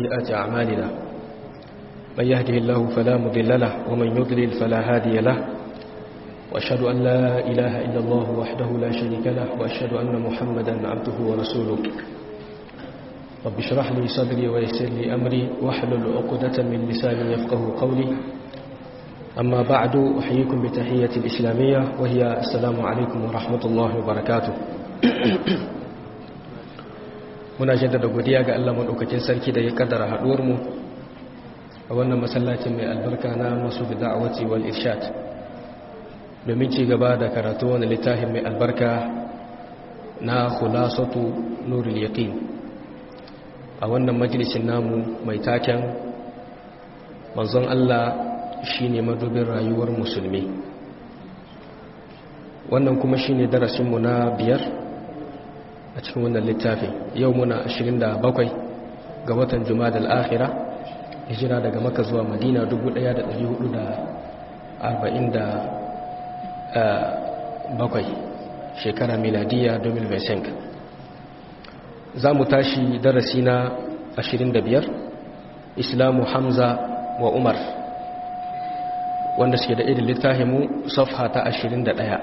وسيئات أعمالنا من يهده الله فلا مضل له ومن يضلل فلا هادي له وأشهد أن لا إله إلا الله وحده لا شريك له وأشهد أن محمدا عبده ورسوله رب اشرح لي صدري ويسر لي أمري واحلل عقدة من لساني يفقه قولي أما بعد أحييكم بتحية الإسلامية وهي السلام عليكم ورحمة الله وبركاته muna jaddada godiya ga Allah madaukakin sarki da ya kaddara haduwar mu a wannan masallacin mai albarka na masu da'awati wal irshad domin ci gaba da karatu wani littafin mai albarka na khulasatu nurul yaqin a wannan majalisin namu mai taken manzon Allah shine madubin rayuwar musulmi wannan kuma shine darasinmu na biyar a cikin wannan littafin yau muna 27 ga watan jumadal akhira hijira daga maka zuwa madina 1447 shekara miladiya 2025 za mu tashi darasi na 25 islamu hamza wa umar wanda suke da irin littafinmu safha ta 21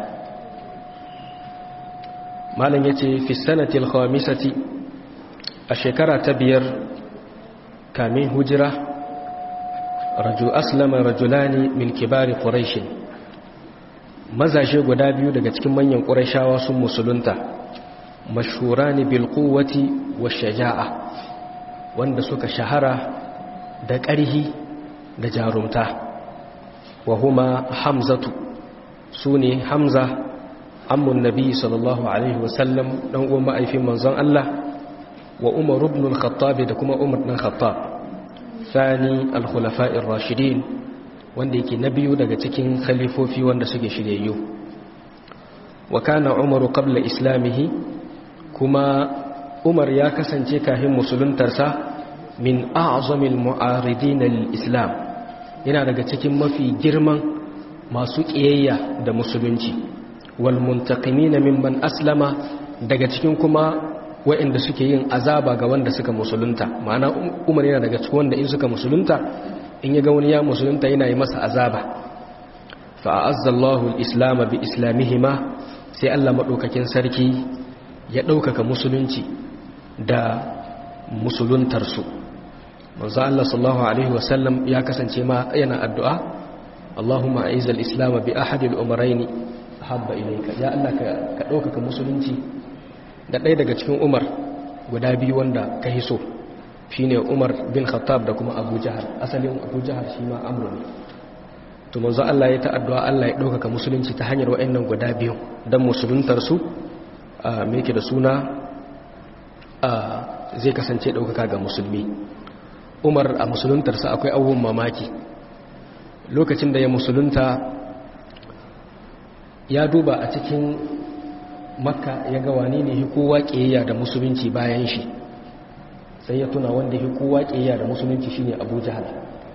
malam ya ce fi sanatil khamisati a shekara ta biyar kamin hujira raju aslama rajulani min kibari quraish mazaje guda biyu daga cikin manyan qurayshawa sun musulunta mashhurani bil quwwati wash shaja'a wanda suka shahara da ƙarhi da jarumta wa huma hamzatu sune hamza ammun nabi sallallahu alaihi wasallam dan uwan ma'aifin manzon Allah wa umar ibn al-khattab da kuma umar ibn khattab thani al-khulafa'ir rashidin wanda yake na biyu daga cikin khalifofi wanda suke shiryayyu wa kana umar qabla islamihi kuma umar ya kasance kafin musuluntarsa min a'zamil mu'aridin al-islam yana daga cikin mafi girman masu kiyayya da musulunci walmuntakimina mimman aslama daga cikin kuma waɗanda suke yin azaba ga wanda suka musulunta ma'ana umar yana daga cikin wanda in suka musulunta in ya ga wani ya musulunta yana yi masa azaba fa'azzallahu al-islam bi islamihima sai Allah madaukakin sarki ya ɗaukaka musulunci da musuluntarsu manzo Allah sallallahu alaihi wasallam ya kasance ma yana addu'a Allahumma a'iz al-islam bi ahadi al-umaraini habba ilaika ya Allah ka ɗaukaka musulunci da ɗaya daga cikin umar guda biyu wanda ka hiso shi ne umar bin khattab da kuma abu jihar asalin abu jihar shi ma amur ne to manzo Allah ya ta'addu'a Allah ya ɗaukaka musulunci ta hanyar wa'annan guda biyu don musuluntarsu a meke da suna zai kasance ɗaukaka ga musulmi umar a musuluntarsa akwai abubuwan mamaki lokacin da ya musulunta ya duba a cikin makka ya ga wani ne hi kowa ƙiyayya da musulunci bayan shi sai ya tuna wanda hi kowa ƙiyayya da musulunci shine abu jahal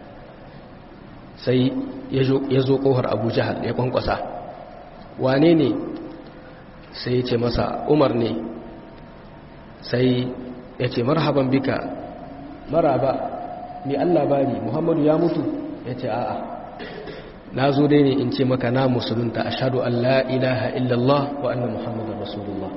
sai ya zo ƙohar abu jahal ya kwankwasa wane ne sai ya ce masa umar ne sai ya ce marhaban bika maraba ni allah bari muhammadu ya mutu ya ce a'a na zo dai ne in ce maka na musulunta a shaɗu an la'ilaha illallah wa annan muhammadun rasulullah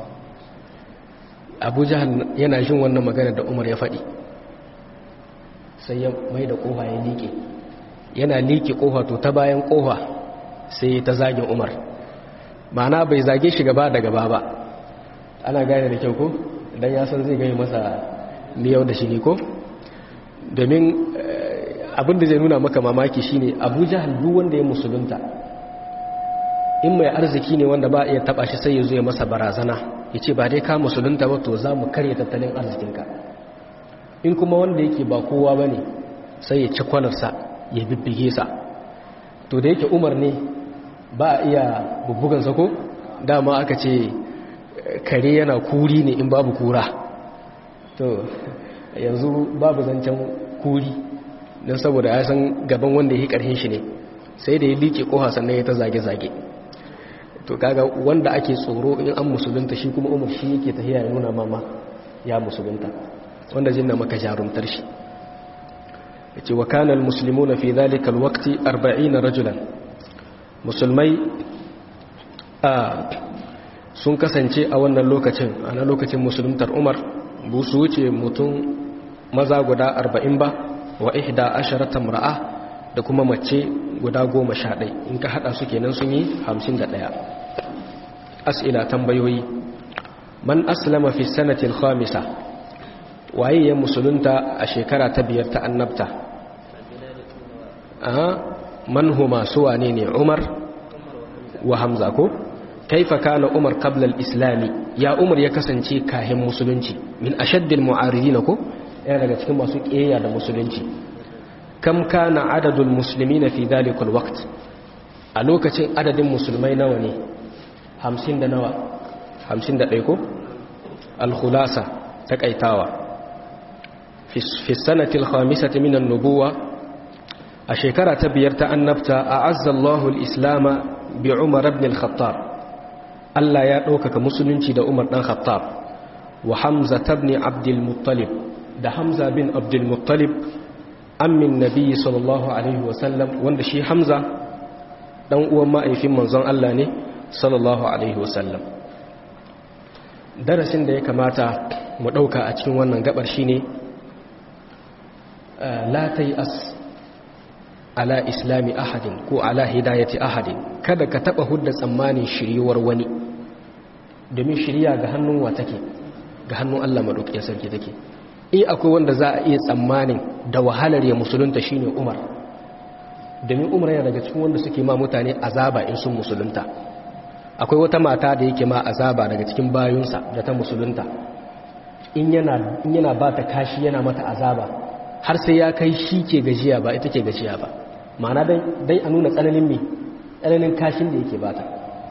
abu jihar yana jin wannan magana da umar ya faɗi sai ya mai da ƙoha ya liƙe yana liƙe ƙoha to ta bayan ƙoha sai ta zagin umar ma'ana bai zage shi gaba da gaba ba ana gane da kyau ko don ya san zai gani masa miyau da shi ne ko domin abin da zai nuna maka mamaki shine abu jahal duk wanda ya musulunta in mai arziki ne wanda ba iya taba shi sai ya zo ya masa barazana ya ce ba dai ka musulunta ba to za mu karya tattalin arzikinka in kuma wanda yake ba kowa ba ne sai ya ci kwanarsa ya bibbige sa to da yake umar ne ba a iya bubbugansa ko dama aka ce kare yana kuri ne in babu kura to yanzu babu zancen kuri don saboda ya san gaban wanda ya karhin shi ne sai da ya liƙe ƙoha sannan ya ta zage-zage to kaga wanda ake tsoro in an musulunta shi kuma umar shi yake tafiya ya nuna mama ya musulunta wanda zai na maka jarumtar shi yace wa kana almuslimuna fi dhalika alwaqti 40 rajulan musulmai sun kasance a wannan lokacin a na lokacin musuluntar umar bu su wuce mutum maza guda 40 ba wa ihda asharata mar'a da kuma mace guda goma sha ɗai in ka haɗa su kenan sun yi hamsin da ɗaya as'ila tambayoyi man aslama fi sanatil khamisa waye ya musulunta a shekara ta biyar ta annabta man huma su wane ne umar wa hamza ko kaifa kana umar qabla al-islami ya umar ya kasance kahin musulunci min ashaddil mu'aridin ko yana daga cikin masu ƙeya da musulunci kam kana adadul muslimina fi dhalikal waqt a lokacin adadin musulmai nawa ne 50 da nawa 51 ko al-khulasa takaitawa fi sanati al-khamisati min an-nubuwa a shekara ta biyar ta annabta a'azza Allahu al-islama bi Umar ibn al-Khattab Allah ya ɗaukaka musulunci da Umar dan Khattab wa Hamza ibn Abdul Muttalib da Hamza bin Abdul Muttalib ammin Nabi sallallahu alaihi wasallam wanda shi Hamza dan uwan ma'aifin manzon Allah ne sallallahu alaihi wasallam darasin da ya kamata mu ɗauka a cikin wannan gabar shine la as ala islami ahadin ko ala hidayati ahadin kada ka taba hudda tsammanin shiryuwar wani domin shirya ga hannun wa take ga hannun Allah madaukakin sarki take in akwai wanda za a iya tsammanin da wahalar ya musulunta shine Umar domin Umar yana daga cikin wanda suke ma mutane azaba in sun musulunta akwai wata mata da yake ma azaba daga cikin bayunsa da ta musulunta in yana in yana ba ta kashi yana mata azaba har sai ya kai shi ke gajiya ba ita ke gajiya ba ma'ana dai a nuna tsananin mi tsananin kashin da yake bata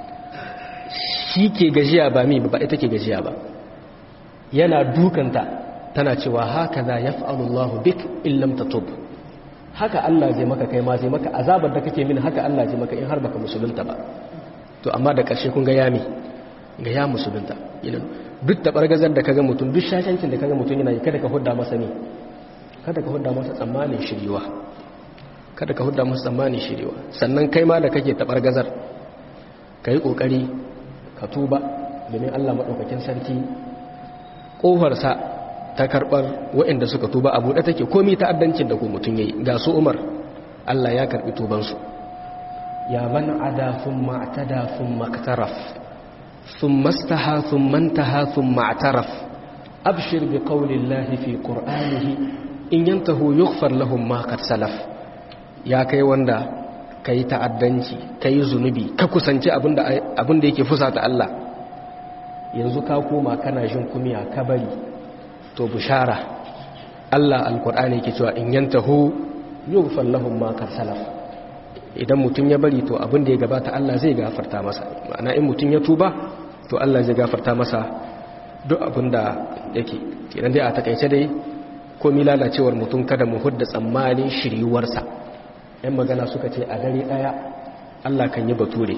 shi ke gajiya ba mi ba ita ke gajiya ba yana dukanta tana cewa haka za ya fa'alullahu bik illam ta tub haka Allah zai maka kai ma zai maka azabar da kake mini haka Allah zai maka in har baka musulunta ba to amma da ƙarshe kun ga yami ga ya musulunta duk da ɓargazar da kaga mutum duk shashancin da kaga mutum yana yi kada ka hudda masa ne kada ka hudda masa tsammanin shiriwa kada ka hudda masa tsammanin shiriwa sannan kai ma da kake tabar gazar ka yi ƙoƙari ka tuba domin allah maɗaukakin sarki ƙofarsa ta karɓar waɗanda suka tuba a buɗe take komi ta'addancin da ko mutum ya yi ga su umar allah ya karɓi tubansu ya man ada sun ma'atada sun maktaraf sun mastaha sun mantaha sun ma'ataraf abshir bi qaulillahi fi qur'anihi in yantahu yughfar lahum ma qad salaf ya kai wanda kai ta'addanci kai zunubi ka kusanci abinda abinda yake fusata Allah yanzu ka koma kana jin kumiya ka bari to bushara Allah alqur'ani yake cewa in yantahu yughfar lahum ma qad salaf idan mutun ya bari to abinda ya gabata Allah zai gafarta masa ma'ana in mutun ya tuba to Allah zai gafarta masa duk abinda yake kenan dai a takaice dai komi lalacewar mutum kada mu hudda tsammanin shiryuwarsa yan magana suka ce a dare daya Allah kan yi bature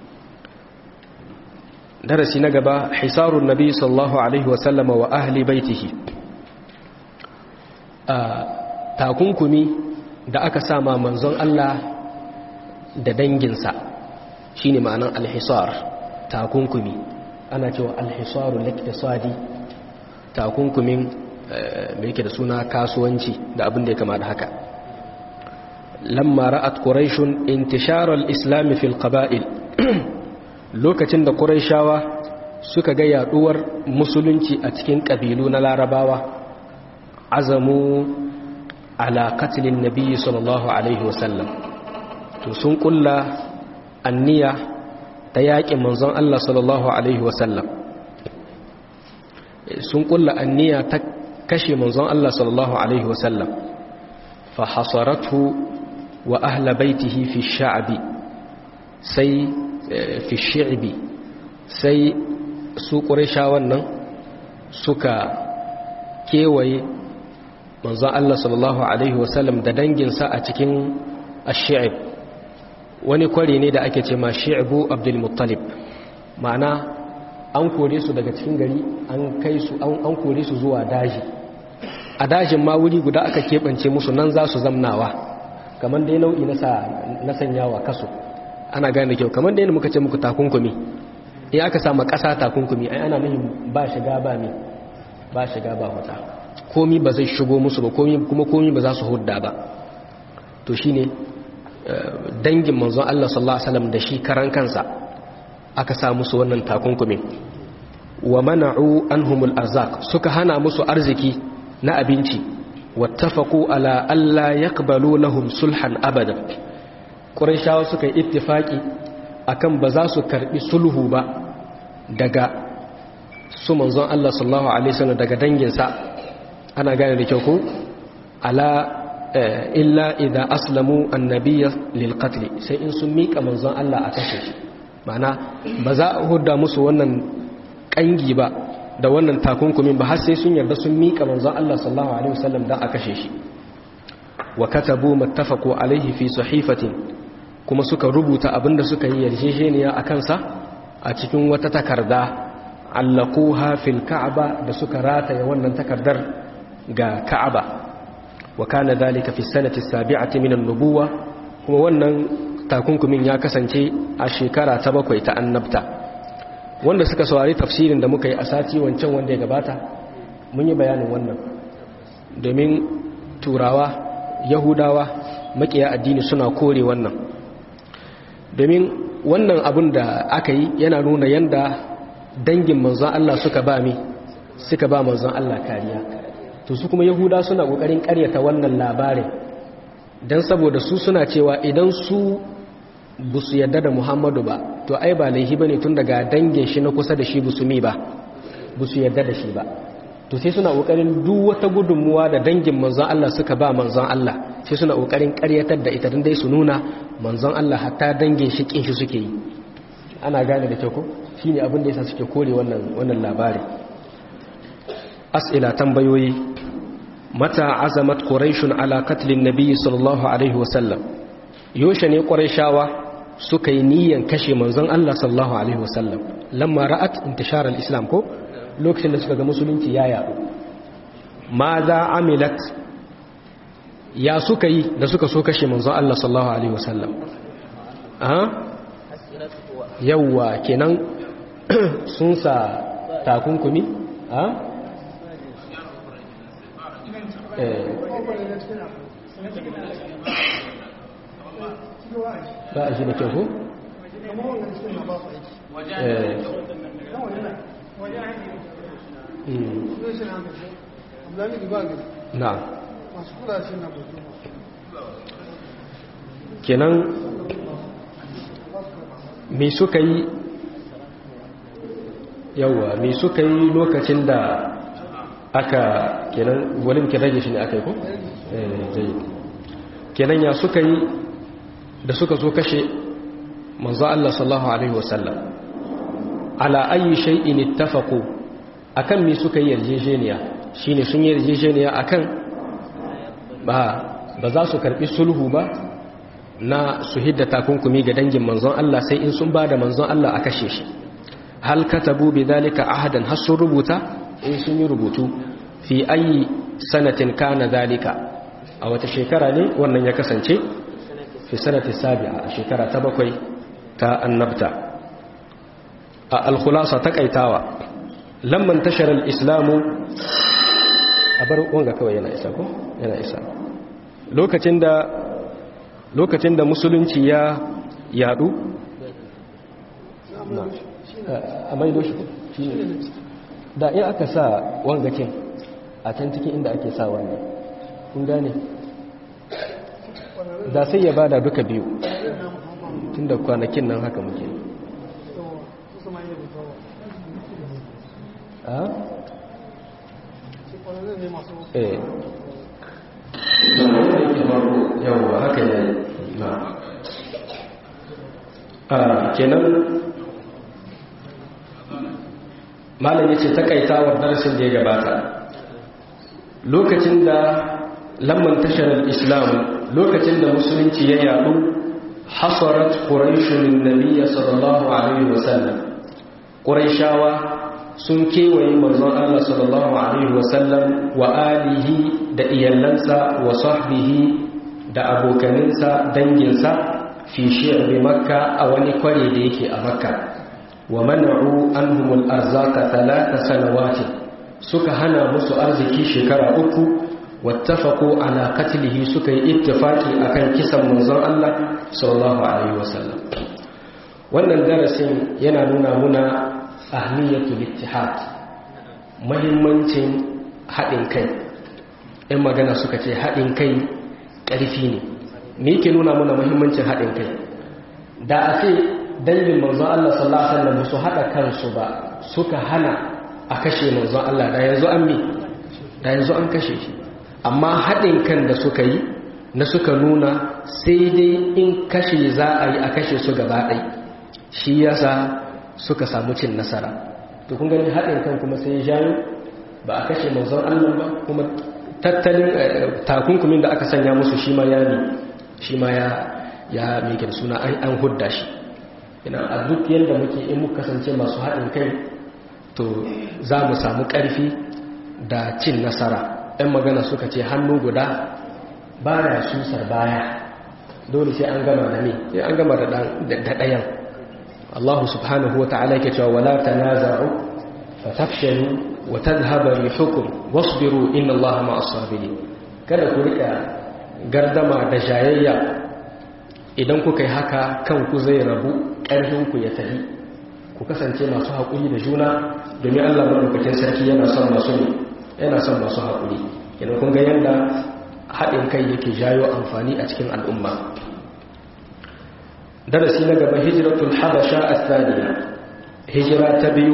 darasi na gaba hisarun nabi sallallahu alaihi wasallama wa ahli baitihi a takunkumi da aka sama manzon Allah da danginsa shine ma'anan alhisar takunkumi ana cewa alhisarul iktisadi takunkumin da yake da suna kasuwanci da abin da ya kama da haka lamma ra'at quraishun intishar al-islam fil qaba'il lokacin da quraishawa suka ga yaduwar musulunci a cikin kabilu na larabawa azamu ala qatlin nabiy sallallahu alaihi wasallam to sun kulla anniya ta yaƙin manzon Allah sallallahu alaihi wasallam sun kulla anniya ta kashe manzon Allah sallallahu alaihi wasallam fa hasaratu wa ahla baitihi fi sha'bi sai fi shi'bi sai su qurayshawan nan suka kewaye manzon Allah sallallahu alaihi wasallam da danginsa a cikin ash-shi'b wani kware ne da ake ce ma shi'bu abdul muttalib ma'ana an kore su daga cikin gari an kai su an kore su zuwa daji a dajin ma wuri guda aka keɓance musu nan za su zamnawa kamar dai nau'i na sanyawa kaso ana gane kyau kamar dai muka ce muku takunkumi in aka sama ƙasa takunkumi ai ana nuhin ba shiga ba mi ba shiga ba huta komi ba zai shigo musu ba komi kuma komi ba za su hudda ba to shine dangin manzon Allah sallallahu alaihi wasallam da shi karan kansa aka sa musu wannan takunkumin wa mana'u anhumul arzak suka hana musu arziki na abinci wattafaqu ala alla yaqbalu lahum sulhan abada quraishawa suka yi ittifaki akan ba za su karbi sulhu ba daga su manzon Allah sallallahu alaihi wasallam daga danginsa ana gane da kyau ko ala illa idza aslamu annabiyya lil qatl sai in sun mika manzon Allah a kashe shi ma'ana ba za a hudda musu wannan kangi ba da wannan takunkumin ba har sai sun yarda sun mika manzon Allah sallallahu alaihi wasallam da a kashe shi wa katabu mattafaqu alaihi fi sahifatin kuma suka rubuta abinda suka yi yarjejeniya a kansa a cikin wata takarda allaquha fil ka'aba da suka rataya wannan takardar ga ka'aba wa kana dhalika fi sanati sabi'ati min an-nubuwa kuma wannan takunkumin ya kasance a shekara ta bakwai ta annabta wanda suka saurari tafsirin da muka yi a sati wancan wanda ya gabata mun yi bayanin wannan domin turawa yahudawa makiya addini suna kore wannan domin wannan abun da aka yi yana nuna yanda dangin manzon Allah suka ba mi suka ba manzon Allah kariya to su kuma yahuda suna kokarin karyata wannan labarin dan saboda su suna cewa idan su bu su yarda da Muhammadu ba to ai ba laihi bane tun daga dangin shi na kusa da shi busumi ba bu su yarda da shi ba to sai suna kokarin duk wata gudunmuwa da dangin manzon Allah suka ba manzon Allah sai suna kokarin karyatar da ita dan dai su nuna manzon Allah hatta dangin shi kin shi suke yi ana gane da kyau ko shine abin da yasa suke kore wannan wannan labari as'ila tambayoyi mata azamat quraishun ala qatlin nabiy sallallahu alaihi wasallam yoshe ne quraishawa suka yi niyyar kashe manzon Allah sallallahu alaihi wasallam lamma ra'at intishar al-islam ko lokacin da suka ga musulunci ya yaɗu ma za amilat ya suka yi da suka so kashe manzon Allah sallallahu alaihi wasallam aha yawa kenan sun sa takunkumi a eh ba a shi da kyau ko? na kenan me suka yi yawa me suka yi lokacin da aka kenan walin ke rage shi ne aka yi ko? eh kenan ya suka yi da suka zo kashe manzo Allah sallallahu alaihi wasallam ala ayi shay'in ittafaqu akan me suka yi yarjejeniya shine sun yi yarjejeniya akan ba ba za su karbi sulhu ba na su hidda takunkumi ga dangin manzon Allah sai in sun bada manzon Allah a kashe shi hal katabu bidhalika ahadan har sun rubuta in sun yi rubutu fi ayi sanatin kana dhalika a wata shekara ne wannan ya kasance fi sanati sabi'a a shekara ta bakwai ta annabta a alkhulasa ta kaitawa lamman tashar al-islamu a bar wanga kawai yana isa ko yana isa lokacin da lokacin da musulunci ya yadu a maido shi da in aka sa wangakin a can cikin inda ake sa wannan kun gane da sai ya bada duka biyu tun da kwanakin nan haka muke a? eh yawon haka ne na a kenan malam yace takaitawar darasin da ya gabata lokacin da lamman tashar islam lokacin da musulunci ya yadu hasarat quraishun nabiyya sallallahu alaihi wasallam quraishawa sun kewaye manzon Allah sallallahu alaihi wasallam wa alihi da iyalansa wa sahbihi da abokaninsa danginsa fi shi'bi makka a wani kware da yake a makka wa man'u anhum al-arzaka thalatha sanawati suka hana musu arziki shekara uku wattafaqu ala qatlihi suka yi ittifaki akan kisan manzon Allah sallallahu alaihi wasallam wannan darasin yana nuna muna ahmiyatul ittihad muhimmancin haɗin kai ɗan magana suka ce haɗin kai ƙarfi ne me yake nuna muna muhimmancin haɗin kai da a ce dangin manzon Allah sallallahu alaihi wasallam su haɗa kansu ba suka hana a kashe manzon Allah da yanzu an mi da yanzu an kashe shi amma haɗin kan da suka yi na suka nuna sai dai in kashe za a yi a kashe su gaba ɗai shi yasa suka samu cin nasara to kun gani haɗin kan kuma sai ya jayo ba a kashe manzon Allah ba kuma tattalin takunkumin da aka sanya musu shi ma ya ne shi ma ya ya mai suna an hudda shi ina a duk yadda muke in muka kasance masu haɗin kai to za mu samu ƙarfi da cin nasara ‘yan magana suka ce hannu guda ba ya susar baya dole sai an gama da ne sai an gama da ɗayan Allah subhanahu wa ta'ala ke cewa wala tanaza'u fa tafshalu wa tadhhaba rihukum wasbiru inna Allah ma'as sabirin kada ku rika gardama da jayayya idan kuka yi haka kanku zai rabu ƙarfinku ya tafi ku kasance masu haƙuri da juna domin Allah maɗaukakin sarki yana son masu ne yana son masu haƙuri yana kun ga yadda haɗin kai yake jayo amfani a cikin al'umma darasi na gaba hijiratul habasha a hijira ta biyu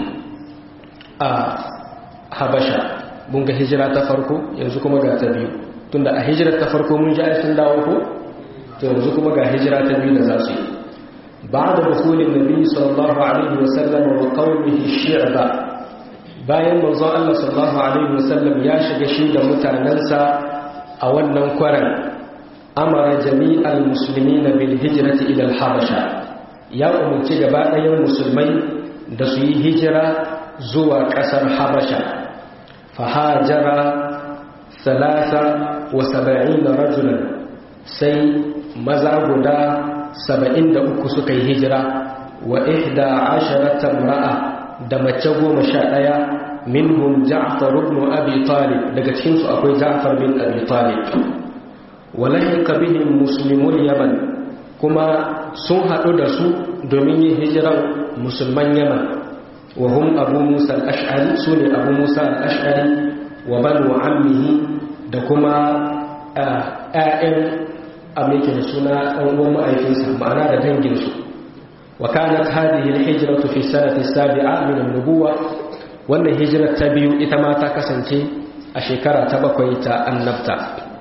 a habasha mun ga hijira ta farko yanzu kuma ga ta biyu tunda a hijirar ta farko mun ji sun dawo ko to yanzu kuma ga hijira ta biyu da za su yi بعد دخول النبي صلى الله عليه وسلم وقومه الشعب bayan manzon Allah sallallahu alaihi wasallam ya shiga shi da mutanansa a wannan kwaran amara jami'al muslimina bil hijrati ila al habasha ya umarci gaba ɗayan musulmai da su yi hijira zuwa ƙasar habasha fahajara salasa wa saba'ina rajulan sai maza guda saba'in da uku suka yi hijira wa ihda asharatan ra'a da mace goma sha ɗaya minhum ja'far ibn abi talib daga cikinsu akwai ja'far bin abi talib wa lahiqa bihim muslimul yaman kuma sun haɗu da su domin yin hijiran musulman yaman wa hum abu musa al-ash'ari sune abu musa al-ash'ari wa banu ammihi da kuma ƴaƴan amike da suna ɗan uwan ma'aikinsa ma'ana da danginsu wa kanat hadhihi al-hijratu fi sanati sabi'a min an-nubuwa wannan hijrar ta biyu ita ma ta kasance a shekara ta bakwai ta annabta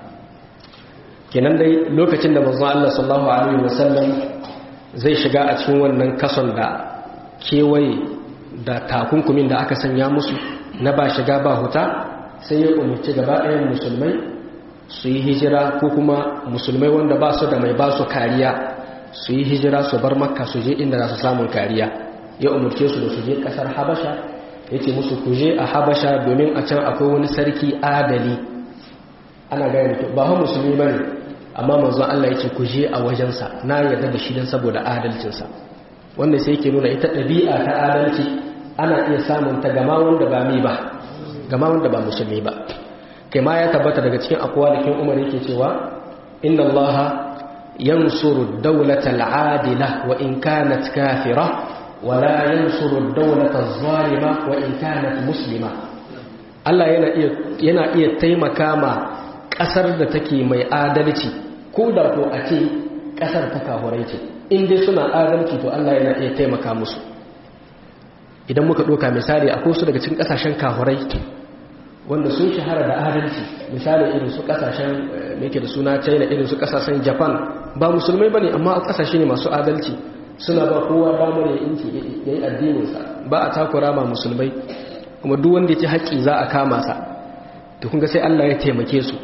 kenan dai lokacin da manzon Allah sallallahu alaihi wasallam zai shiga a cikin wannan kason da kewaye da takunkumin da aka sanya musu na ba shiga ba huta sai ya umarci gaba ɗayan musulmai su yi hijira ko kuma musulmai wanda ba su da mai ba su kariya su yi hijira su bar makka su je inda za su samun kariya ya umarce su da su je ƙasar habasha ya ce musu ku je a habasha domin a can akwai wani sarki adali ana gaya mutu ba hau musulmi ba ne amma manzon Allah ya ce ku je a wajensa na yarda da shi don saboda adalcinsa wanda sai ke nuna ita ɗabi'a ta adalci ana iya samun ta gama wanda ba mi ba gama wanda ba musulmi ba kai ma ya tabbata daga cikin akwa da kin umar yake cewa inna allaha yansuru dawlata al'adila wa in kanat kafira wa la yansuru dawlata adh-dhalima wa in kanat muslima Allah yana iya yana iya taimaka ma kasar da take mai adalci ko da ko a ce kasar ta kahurai ce in dai suna adalci to Allah yana iya taimaka musu idan muka doka misali akwai su daga cikin kasashen kahurai wanda sun shahara da adalci misali irin su kasashen mai da suna china irin su kasashen japan ba musulmai ba ne amma kasashe ne masu adalci suna ba kowa damar ya inci ya yi addininsa ba a takura ma musulmai kuma duk wanda ya ci haƙƙi za a kama sa da kunga sai allah ya taimake su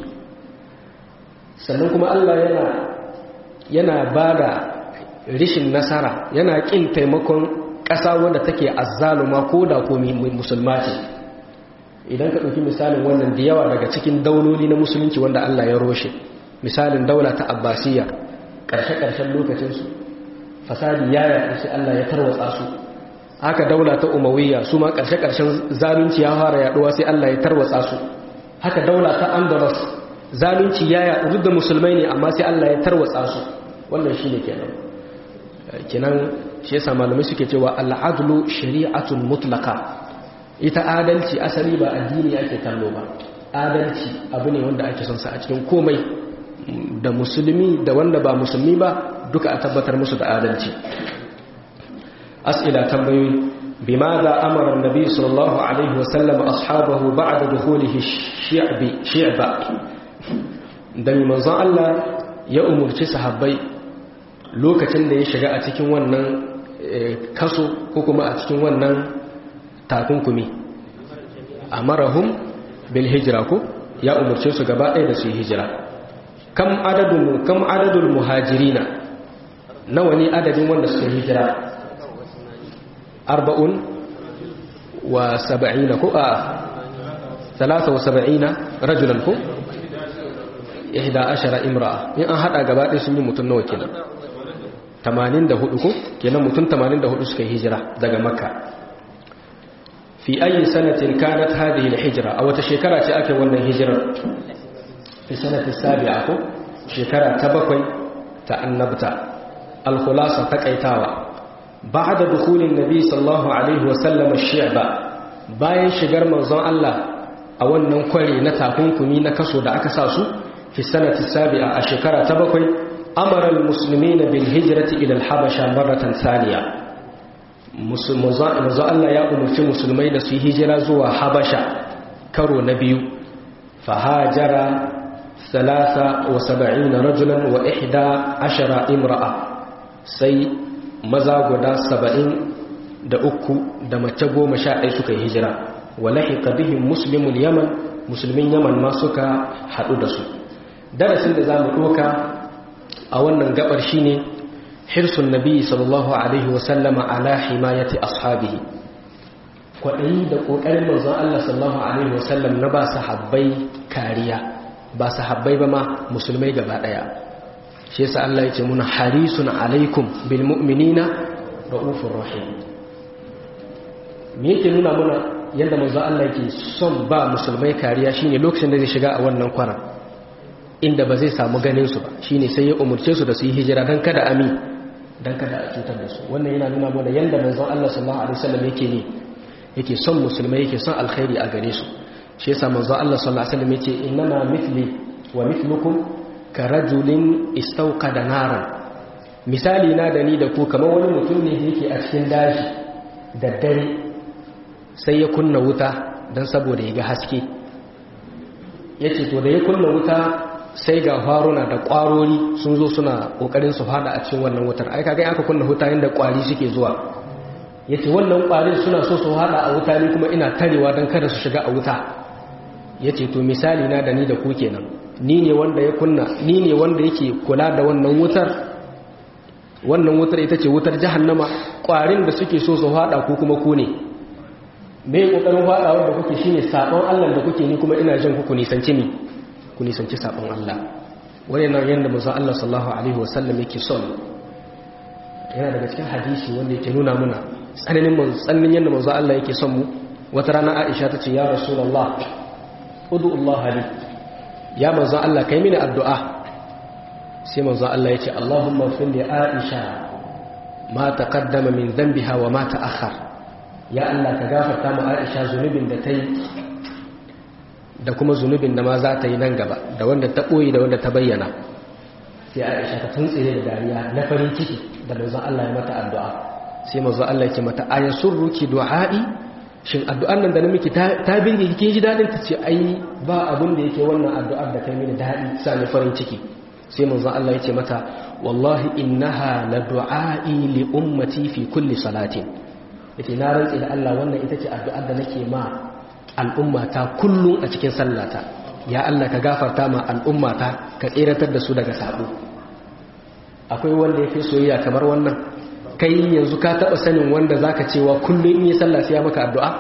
sannan kuma allah yana yana ba da rishin nasara yana ƙin taimakon ƙasa wanda take azzaluma ko da ko musulma ce idan ka ɗauki misalin wannan da yawa daga cikin dauloli na musulunci wanda Allah ya roshe misalin daula ta abbasiyya ƙarshe-ƙarshen lokacinsu fasadi ya yaƙi sai Allah ya tarwatsa su haka daula ta umawiyya su ma ƙarshe-ƙarshen zalunci ya fara yaɗuwa sai Allah ya tarwatsa su haka daula ta andalus zalunci ya yaɗu duk da musulmai ne amma sai Allah ya tarwatsa su wannan shi ne kenan kenan shi yasa malamai suke cewa al'adlu shari'atun mutlaka ita adalci asali ba addini ake kallo ba adalci abu ne wanda ake son sa a cikin komai da musulmi da wanda ba musulmi ba duka a tabbatar musu da adalci as'ila tambayoyi bimadha amara an-nabi sallallahu alaihi wa sallam ashabahu ba'da dukhulihi shi'bi shi'ba dan manzon Allah ya umurci sahabbai lokacin da ya shiga a cikin wannan kaso ko kuma a cikin wannan takunkumi amarahum bil hijra ko ya umurce su gaba ɗaya da su yi hijira kam adadun kam adadul muhajirina nawa ne adadin wanda suka hijira arba'un wa saba'ina ko a talata wa saba'ina rajulan ko ihda ashara imra'a in an hada gaba ɗaya sun yi mutum nawa kenan 84 ko kenan mutum 84 suka hijira daga makka fi ayi sanatin kanat hadhihi al-hijra aw ta shekara ce ake wannan hijirar fi sanati sabi'a ko shekara ta bakwai ta annabta al-khulasa taqaitawa ba'da dukhulin nabi sallallahu alaihi wa sallam ash-shi'ba bayan shigar manzon Allah a wannan kware na takunkumi na kaso da aka sa su fi sanati sabi'a a shekara ta bakwai amara al-muslimina bil hijrati ila al-habasha marratan thaniya manzo Allah ya umarci musulmai da su yi hijira zuwa habasha karo na biyu fahajara salasa wa saba'ina rajulan wa ihda ashara imra'a sai maza guda saba'in da uku da mace goma sha ɗaya suka yi hijira wa lahiqa bihim muslimul yaman musulmin yaman ma suka haɗu da su darasin da za mu ɗoka a wannan gabar shine hirsun nabi sallallahu alaihi wasallama ala himayati ashabihi kwaɗayi da ƙoƙarin manzon Allah sallallahu alaihi wasallam na ba sahabbai kariya ba sahabbai ba ma musulmai gaba ɗaya shi yasa Allah ya ce muna harisun alaikum bil mu'minina ra'ufur rahim me yake nuna muna yadda manzon Allah yake son ba musulmai kariya shine lokacin da zai shiga a wannan kwaran inda ba zai samu ganin su ba shine sai ya umurce su da su yi hijira dan kada ami dan kada a cutar da su wannan yana nuna mana yanda manzon Allah sallallahu alaihi wasallam yake ne yake son musulmai yake son alkhairi a gare su shi yasa manzon Allah sallallahu alaihi wasallam yace innama mithli wa mithlukum ka rajulin istawqada naran misali na da ni da ku kamar wani mutum ne yake a cikin daji da dare sai ya kunna wuta dan saboda ya ga haske yace to da ya kunna wuta sai ga faruna da ƙwarori sun zo suna ƙoƙarin su fada a cikin wannan wutar ai kaga aka kunna wuta inda ƙwari suke zuwa yace wannan ƙwarin suna so su fada a wuta ne kuma ina tarewa don kada su shiga a wuta yace to misali na da ni da ku kenan ni ne wanda ya kunna ni ne wanda yake kula da wannan wutar wannan wutar ita ce wutar jahannama ƙwarin da suke so su fada ko kuma ku ne me kokarin fadawar da kuke shine sabon Allah da kuke ni kuma ina jin ku nisanci ni ku nisanci sabon Allah wani nan yadda manzon Allah sallallahu alaihi wasallam yake son yana daga cikin hadisi wanda yake nuna muna tsananin mun tsananin yadda manzon Allah yake son mu wata rana Aisha ta ce ya rasulullah udu Allah li ya manzon Allah kai mini addu'a sai manzon Allah yace Allahumma fil li Aisha ma taqaddama min dhanbiha wa ma ta'akhkhar ya Allah ka gafarta mu Aisha zunubin da ta yi da kuma zunubin da ma za ta yi nan gaba da wanda ta ɓoye da wanda ta bayyana sai aisha ta tuntsire da dariya na farin ciki da manzon Allah ya mata addu'a sai manzon Allah ya ce mata ayan surruki du'a'i shin addu'an nan da na miki ta binge kike ji dadin ta ce ai ba abin da yake wannan addu'ar da kai mini dadi sa ni farin ciki sai manzon Allah ya ce mata wallahi innaha la du'a'i li ummati fi kulli salatin yace na rantsi da Allah wannan ita ce addu'ar da nake ma al'ummata kullum a cikin sallata ya Allah ka gafarta ma al'ummata ka tseratar da su daga sabo akwai wanda ya fi soyayya kamar wannan kai yanzu ka taɓa sanin wanda za ka cewa kullum in yi sallah sai ya maka addu'a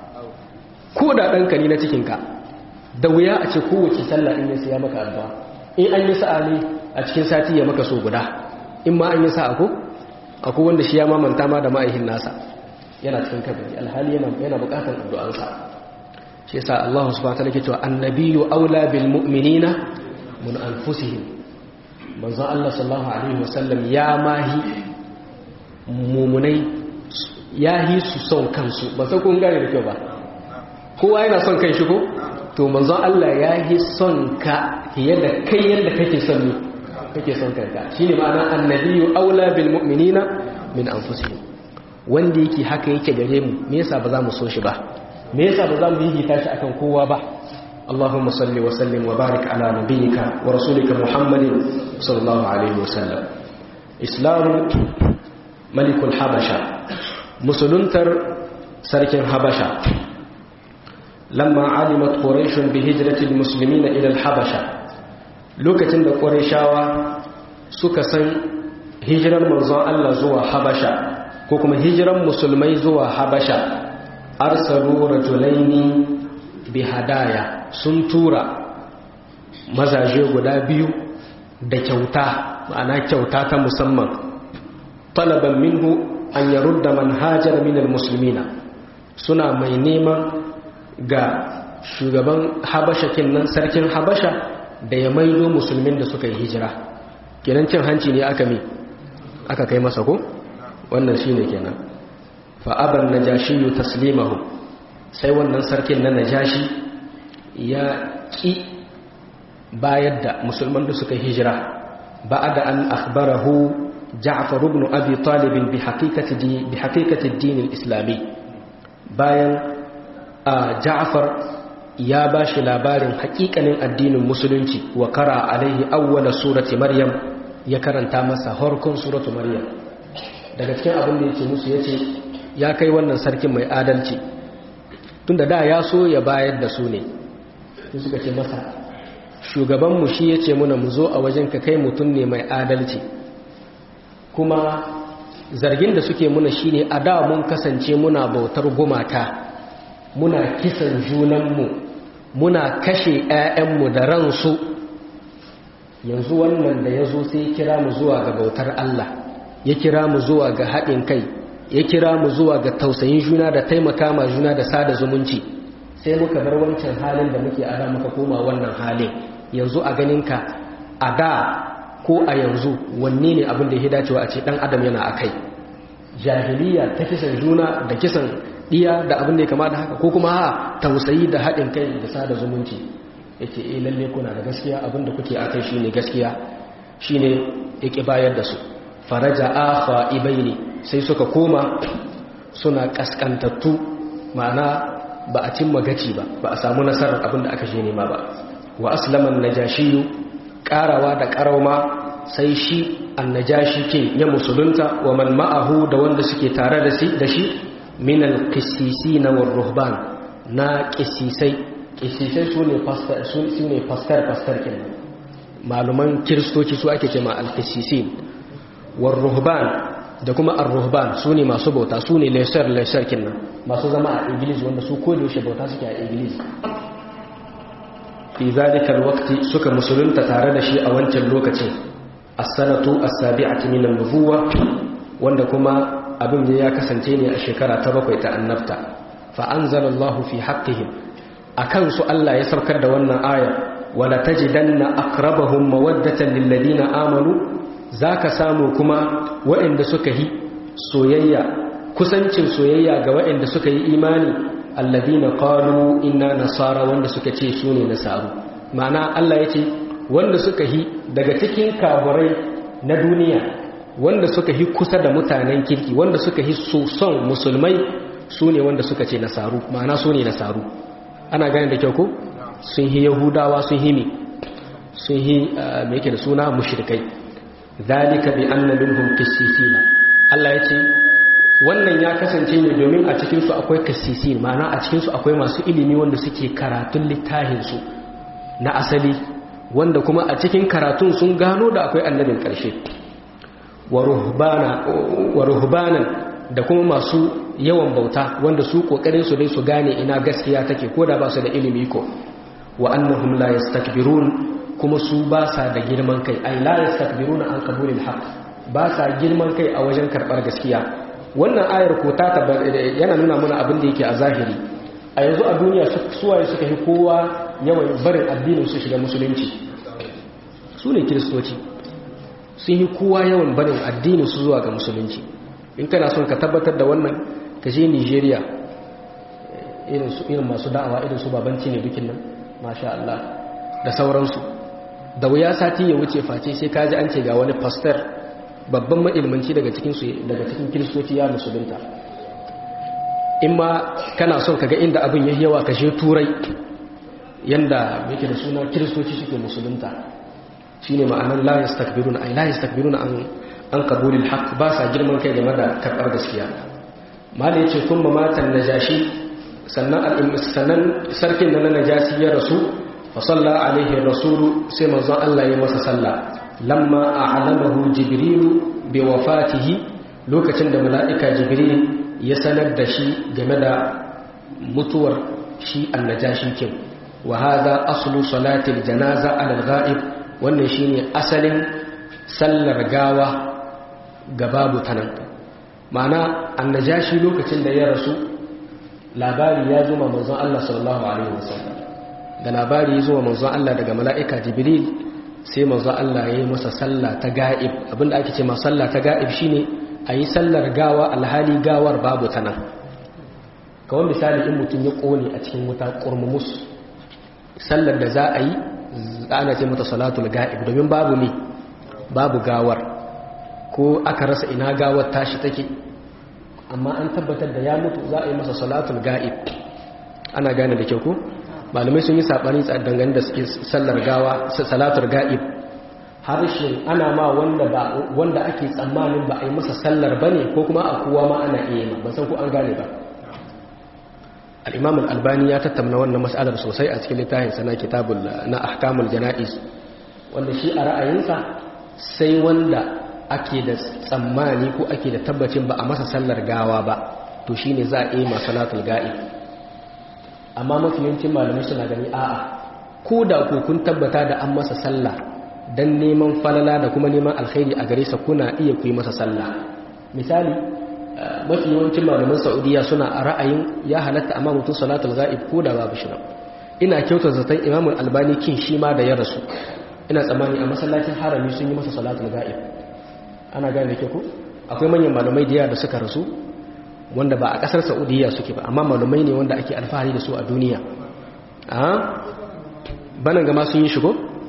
ko da ɗanka ne na cikinka da wuya a ce kowace sallah in yi sai ya maka addu'a in an yi sa'a ne a cikin sati ya maka so guda in ma an yi sa'a ko akwai wanda shi ya mamanta ma da ma'aihin nasa yana cikin kabari alhali yana bukatar addu'ansa shi yasa Allah subhanahu wa ta'ala ke cewa annabiyyu aula bil mu'minina mun anfusihim manzon Allah sallallahu alaihi wasallam ya mahi mumunai ya yi su son kansu ba sai kun gane da kyau ba kowa yana son kan shi ko to manzon Allah ya yi son ka fiye da kai yadda kake son ni kake son kanka shine ma'ana annabiyyu aula bil mu'minina min anfusihim wanda yake haka yake gare mu me yasa ba za mu so shi ba me yasa ba za mu yi tashi akan kowa ba اللهم صل وسلم وبارك على نبيك ورسولك محمد صلى الله عليه وسلم إسلام ملك الحبشة مسلمتر سرك الحبشة لما علمت قريش بهجرة المسلمين إلى الحبشة لوكتن دا قريشاوا سكسن هجرا مرزان الله زوا حبشة كوكما هجرا مسلمي زوا حبشة أرسلوا رجلين بهدايا sun tura mazaje guda biyu da kyauta ma'ana kyauta ta musamman talaban minhu an yarudda manhajar minal musulmina suna mai neman ga shugaban habasha kinnan sarkin habasha da ya maido musulmin da suka yi hijira kenan cin hanci ne aka mi aka kai masa ko wannan shine kenan fa aban najashi taslimahu sai wannan sarkin na najashi ya ƙi bayar da musulman da suka hijira ba da an akhbarahu ja'far ibn abi talib bi haqiqati bi haqiqati ad-din al-islami bayan ja'far ya bashi labarin haƙiƙanin addinin musulunci wa qara alaihi awwala surati maryam ya karanta masa harkon suratu maryam daga cikin abin da yake musu yace ya kai wannan sarkin mai adalci tunda da ya so ya bayar da su ne sai suka ce masa shugabanmu shi ya ce muna mu zo a wajen ka kai mutum ne mai adalci kuma zargin da suke muna shi ne a da mun kasance muna bautar gumaka muna kisan junanmu muna kashe 'ya'yanmu da ransu yanzu wannan da ya zo sai ya kira mu zuwa ga bautar Allah ya kira mu zuwa ga haɗin kai ya kira mu zuwa ga tausayin juna da taimaka ma juna da sada zumunci sai muka bar wancan halin da muke ada muka koma wannan halin yanzu a ganinka a da ko a yanzu wanne ne abin da ya dacewa a ce dan adam yana a kai jahiliya ta kisan juna da kisan diya da abin da ya kama da haka ko kuma ha tausayi da haɗin kai da sada zumunci yake eh lalle kuna da gaskiya abin da kuke akai shine gaskiya shine yake bayar da su faraja akha ibaini sai suka koma suna kaskantattu ma'ana ba a cimma gaci ba ba a samu nasarar abin da aka je nema ba wa aslaman najashiyu karawa da karauma sai shi annajashi kin ya musulunta wa man ma'ahu da wanda suke tare da shi da shi min alqissisina war ruhban na qissisai qissisai sune pastor sune pastor pastor kin maluman kristoci su ake cewa alqissisin war ruhban da kuma ar-ruhban su ne masu bauta su ne lesser lesser kinnan masu zama a iglis wanda su ko da yaushe bauta suke a iglis fi zalika alwaqti suka musulunta tare da shi a wancan lokacin as-sanatu as-sabi'atu min an-nubuwa wanda kuma abin da ya kasance ne a shekara ta bakwai ta annabta fa anzalallahu fi haqqihim akan su Allah ya saukar da wannan aya wala tajidanna aqrabahum mawaddatan lil ladina amanu za ka samu kuma waɗanda suka yi soyayya kusancin soyayya ga waɗanda suka yi imani alladina qalu inna nasara wanda suka ce su ne nasaru ma'ana Allah ya ce wanda suka yi daga cikin kaburai na duniya wanda suka yi kusa da mutanen kirki wanda suka yi son musulmai su ne wanda suka ce nasaru ma'ana su ne nasaru ana gane da kyau ko sun yi yahudawa sun yi mi sun yi me yake da suna mushrikai zalika bi anna minhum qissisina Allah yace wannan ya kasance ne domin a cikin su akwai qissisin ma'ana a cikin su akwai masu ilimi wanda suke karatun littafin su na asali wanda kuma a cikin karatun sun gano da akwai annabin karshe wa ruhbanan da kuma masu yawan bauta wanda su kokarin su dai su gane ina gaskiya take ko da ba su da ilimi ko wa annahum la yastakbirun kuma su ba sa da girman kai ai la yastakbiruna an qabulil haqq ba sa girman kai a wajen karbar gaskiya wannan ayar ko ta yana nuna mana abin da yake a zahiri a yanzu a duniya suwaye suka fi kowa yawan barin addinin su shiga musulunci su ne kiristoci sun yi kowa yawan barin addinin su zuwa ga musulunci in kana son ka tabbatar da wannan ka je nigeria irin masu da'awa irin su babanci ne dukin nan masha Allah da sauransu da wuya sati ya wuce face sai ka ji an ce ga wani pastor babban mailmanci daga cikin daga cikin kiristoci ya musulunta in ma kana son ka ga inda abin ya yawa ka je turai yanda yake da suna kiristoci suke musulunta shine ma'anar la yastakbiruna ay la yastakbiruna an an qabulil haqq ba sa girman kai game da karbar gaskiya mali yace kuma matan najashi sannan sannan sarkin da na najasi ya rasu fa salla alaihi rasul sai manzon Allah ya masa salla lamma a'lamahu jibril bi wafatihi lokacin da mala'ika jibril ya sanar da shi game da mutuwar shi annajashi kin wa hada aslu salatil janaza ala al-ghaib wannan shine asalin sallar gawa ga babu tanan ma'ana annajashi lokacin da ya rasu labari ya zo ma manzon Allah sallallahu alaihi wasallam da labari ya zo ma manzon Allah daga mala'ika jibril sai manzon Allah ya yi masa sallah ta ga'ib abinda ake ce ma sallah ta ga'ib shine a yi sallar gawa alhali gawar babu tanan kawai misali in mutum ya kone a cikin wuta kurmumus sallar da za a yi ana ce mata salatul ga'ib domin babu ne babu gawar ko aka rasa ina gawar tashi take amma an tabbatar da ya mutu za a yi masa salatul ga'ib ana gane da kyau ko malamai sun yi sabani dangane da suke sallar gawa salatul ga'ib harshen ana ma wanda ba wanda ake tsammanin ba a yi masa sallar bane ko kuma a kowa ma ana iya yi ba san ko an gane ba al-imam al-albani ya tattauna wannan mas'alar sosai a cikin littafin sana kitabul na ahkamul janaiz wanda shi a ra'ayinsa sai wanda ake da tsammani ko ake da tabbacin ba a masa sallar gawa ba to shine za a yi masalatul ga'i amma mafi yawancin malamai suna gani a'a ko da ku kun tabbata da an masa sallah dan neman falala da kuma neman alkhairi a gare sa kuna iya ku yi masa sallah misali mafi yawancin malaman saudiya suna a ra'ayin ya halatta amma mutum salatul ga'ib ko da babu shi ina kyautar zaton imamul albani kin shi ma da ya rasu ina tsammani a masallacin harami sun yi masa salatul ga'ib ana gane da ke ku akwai manyan malamai da yawa da suka rasu wanda ba a kasar saudiya suke ba amma malamai ne wanda ake alfahari da su a duniya a banan gama sun yi shigo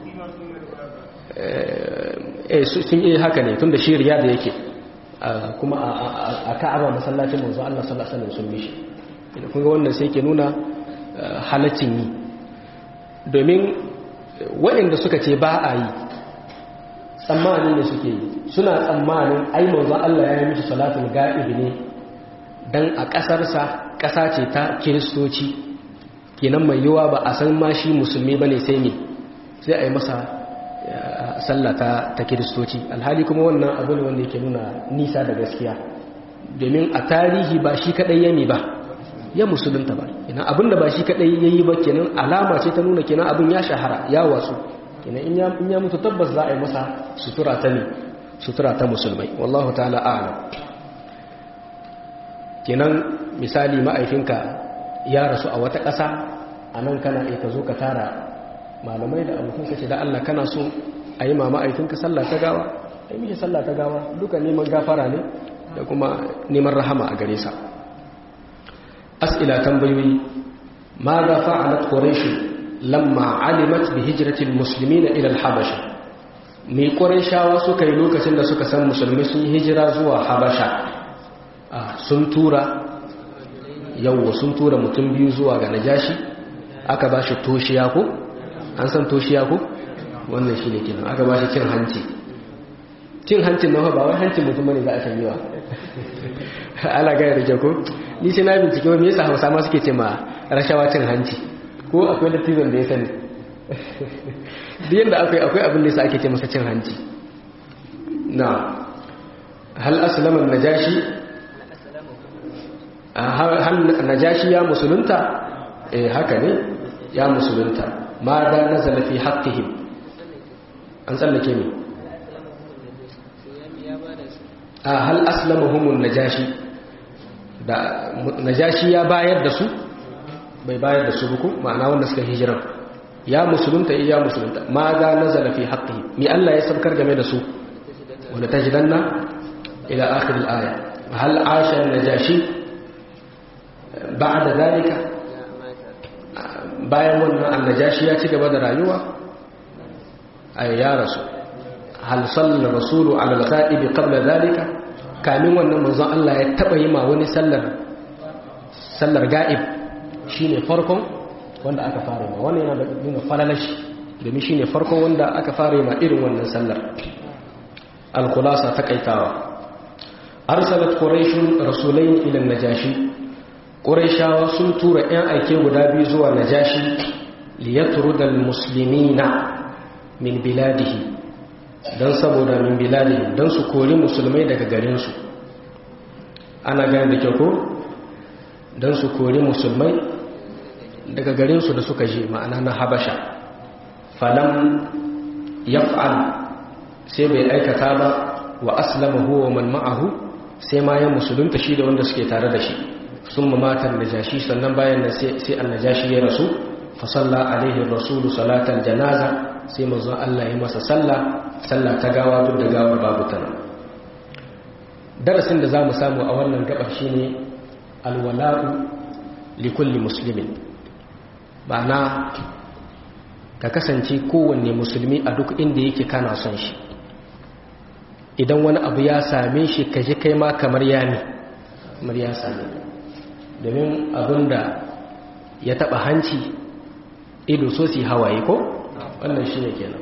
sun yi haka ne tun da shi riya da yake kuma a ka'aba masallacin manzo Allah sallallahu alaihi wasallam sun mishi kun ga wannan sai ke nuna halaccin yi domin waɗanda suka ce ba a yi tsammanin da suke yi suna tsammanin ai manzo Allah ya yi mishi salatul ga'ib ne dan a ƙasarsa ƙasa ce ta kiristoci kenan mai yiwa ba a san ma shi musulmi bane sai me sai a yi masa sallah ta, ta kiristoci alhali kuma wannan abu ne wanda yake nuna nisa da gaskiya domin a tarihi ba shi kadai yami ba ya musulunta ba ina abin da ba shi kadai yayi ba kenan alama ce ta nuna kenan abin ya shahara ya wasu kenan in ya in ya mutu tabbas za a yi masa sutura ta ne sutura ta musulmai wallahu ta'ala a'lam kenan misali ma'aifinka ya rasu a wata ƙasa a nan kana iya ka zo ka tara malamai da abokan ce da Allah kana so a yi ma ma'aikinka sallah ta gawa a yi mishi sallah ta gawa duka neman gafara ne da kuma neman rahama a gare sa as'ila tambayoyi ma ga fa'alat quraish lamma alimat bi hijratil muslimin ila al-habasha me qurayshawa suka yi lokacin da suka san musulmi sun yi hijira zuwa habasha sun tura yawwa sun tura mutum biyu zuwa ga najashi aka ba shi toshiya ko an san toshiya ko wannan shi ne kenan aka ba shi cin hanci cin hancin na ba wai hancin mutum bane za a shanyewa ala gaya da ko ni sai na bincike wa me yasa hausa ma suke ce ma rashawa cin hanci ko akwai latizan da ya sani duk yadda akwai akwai abin da yasa ake ce masa cin hanci na hal aslama najashi hal najashi ya musulunta eh haka ne ya musulunta ma da nazala fi haqqihim an tsallake ne a hal aslamahumun najashi da najashi ya bayar da su bai bayar da su buku ma'ana wanda suka hijiran ya musulunta ya musulunta ma da nazala fi haqqihi mi Allah ya sabkar game da su wanda tajidanna ila akhir al-aya hal asha najashi ba'da zalika bayan wannan annajashi ya ci gaba da rayuwa ay ya rasu hal salla rasulu ala al-ghaib qabla zalika kamin wannan manzon Allah ya taba yi ma wani sallar sallar ga'ib shine farkon wanda aka fara ma wannan yana da nuna falalashi domin shine farkon wanda aka fara ma irin wannan sallar al-khulasa takaitawa arsalat quraish rasulayn ila najashi quraishawa sun tura ɗan aike guda biyu zuwa najashi liyatrudal muslimina min biladihi dan saboda min biladihi dan su kori musulmai daga garinsu ana gane da kyau ko dan su kori musulmai daga garinsu da suka je ma'ana na habasha falam yaf'al sai bai aikata ba wa aslama huwa man ma'ahu sai ma ya musulunta shi da wanda suke tare da shi sun mamatan najashi sannan bayan da sai annajashi ya rasu fa salla alaihi rasulu salatal janaza sai manzo Allah ya masa sallah sallah ta gawa duk da gawar babu ta darasin da zamu samu a wannan gabar shine alwala'u likulli muslimin ma'ana ka kasance kowanne musulmi a duk inda yake kana son shi idan wani abu ya same shi ka ji kai ma kamar ya ne kamar ya same domin abin da ya taba hanci ido so si hawaye ko wannan shi ne kenan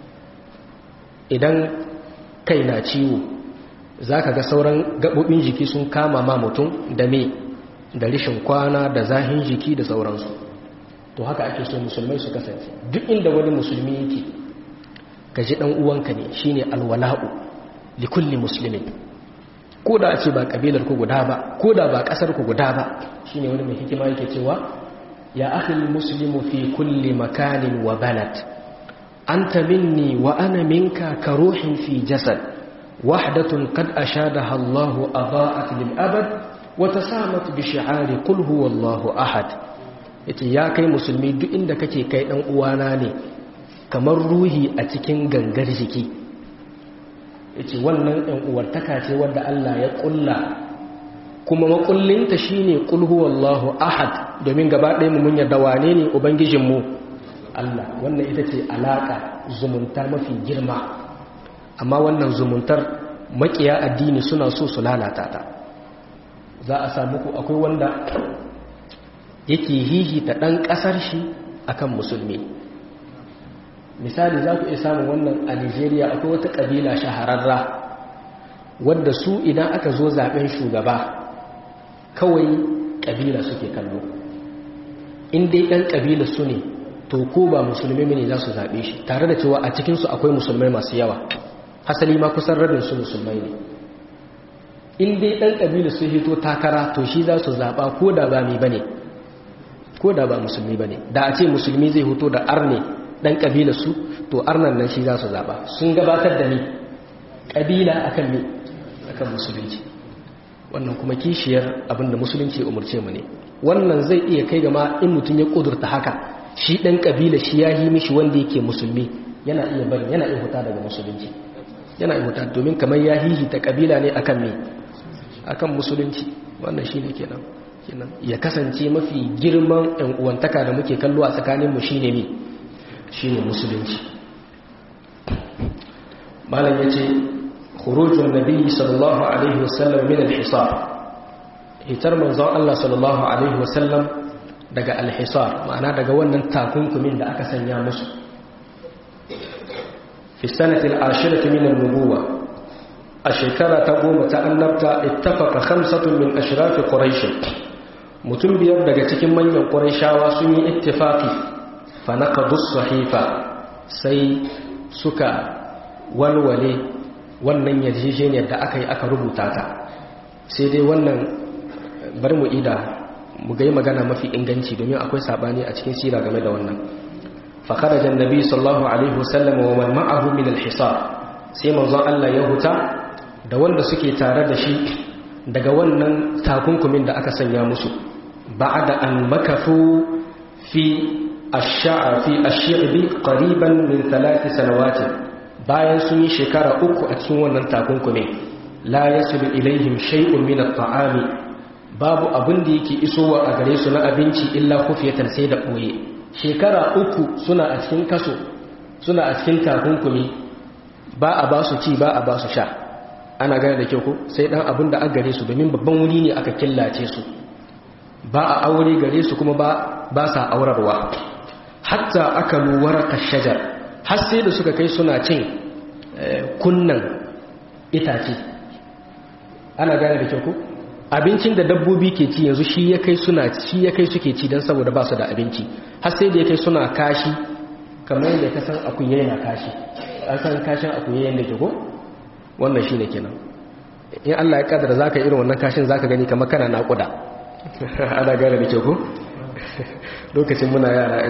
idan kai na ciwo za ka ga sauran gaɓoɓin jiki sun kama ma mutum da me da rishin kwana da zahin jiki da sauransu to haka ake so musulmai su kasance duk inda wani musulmi yake ka ji ɗan uwanka ne shine alwala'u likulli muslimin ko da a ce ba kabilar ku guda ba ko da ba kasar ku guda ba shine wani mai hikima yake cewa ya akhi muslimu fi kulli makanin wa balad anta minni wa ana minka ka ruhin fi jasad wahdatun qad ashadaha Allah adaa'at lil abad wa tasamat bi shi'ari qul huwallahu ahad yace ya kai musulmi duk inda kake kai dan uwana ne kamar ruhi a cikin gangar jiki yace wannan ɗan uwartaka ce wadda Allah ya ƙulla kuma makullinta shine qul huwallahu ahad domin gaba ɗaya mu mun yarda wane ne ubangijin mu Allah wannan ita ce alaka zumunta mafi girma amma wannan zumuntar makiya addini suna so su lalata ta za a samu ku akwai wanda yake hihita ɗan ƙasar shi akan musulmi misali za ku iya samun wannan a nigeria akwai wata ƙabila shahararra wadda su idan aka zo zaben shugaba kawai ƙabila suke kallo in dai ɗan ƙabila su ne to ko ba musulmi ne za su zaɓe shi tare da cewa a cikinsu akwai musulmai masu yawa hasali ma kusan rabin su musulmai ne in dai ɗan ƙabila su hito takara to shi za su zaɓa ko da ba mai ba ne ko da ba musulmi ba ne da a ce musulmi zai hoto da arne dan kabila su to arnan nan shi za su zaba sun gabatar da ni kabila akan ni akan musulunci wannan kuma kishiyar abinda musulunci umurce mu ne wannan zai iya kai gama in mutum ya kudurta haka shi dan kabila shi ya yi mishi wanda yake musulmi yana iya bari yana iya huta daga musulunci yana iya huta domin kamar ya hihita kabila ne akan me akan musulunci wannan shine kenan kenan ya kasance mafi girman ɗan uwantaka da muke kallo a tsakaninmu shine me shine musulunci malam yace khurujun nabi sallallahu alaihi wasallam min al-hisar hitar manzon Allah sallallahu alaihi wasallam daga al-hisar ma'ana daga wannan takunkumin da aka sanya musu fi sanati al-ashirati min an-nubuwa a shekara ta goma ta annabta ittafaqa khamsatun min ashrafi quraish mutum biyar daga cikin manyan quraishawa sun yi ittifaqi fa naqadu sahifa sai suka walwale wannan yarjejeniyar da aka yi aka rubuta ta sai dai wannan bari mu ida mu ga magana mafi inganci domin akwai sabani a cikin sira game da wannan fa kharaja annabi sallallahu alaihi wasallam wa man ma'ahu min al-hisar sai manzon Allah ya huta da wanda suke tare da shi daga wannan takunkumin da aka sanya musu ba'da an makafu fi ash-sha'a fi ash-shi'bi qariban min thalath sanawat bayan sun yi shekara uku a cikin wannan takunkumin la yasulu ilaihim shay'un min at-ta'ami babu abin da yake isowa a gare su na abinci illa kufiyatan sai da ɓoye shekara uku suna a cikin kaso suna a cikin takunkumi ba a ba su ci ba a ba su sha ana gane da kyau ko sai dan abin da aka gare su domin babban wuri ne aka killace su ba a aure gare su kuma ba ba sa aurarwa hatta aka luwar kashajar har sai da suka kai suna cin kunnan itace ana gane da kyau ko abincin da dabbobi ke ci yanzu shi ya kai suna shi ya kai suke ci don saboda ba su da abinci har sai da ya kai suna kashi kamar yadda ka san akuye yana kashi an san kashin akuye yadda ke ko wannan shi ne kenan in Allah ya kadara za ka irin wannan kashin za ka gani kamar kana naƙuda ana gane da ke ko lokacin muna yara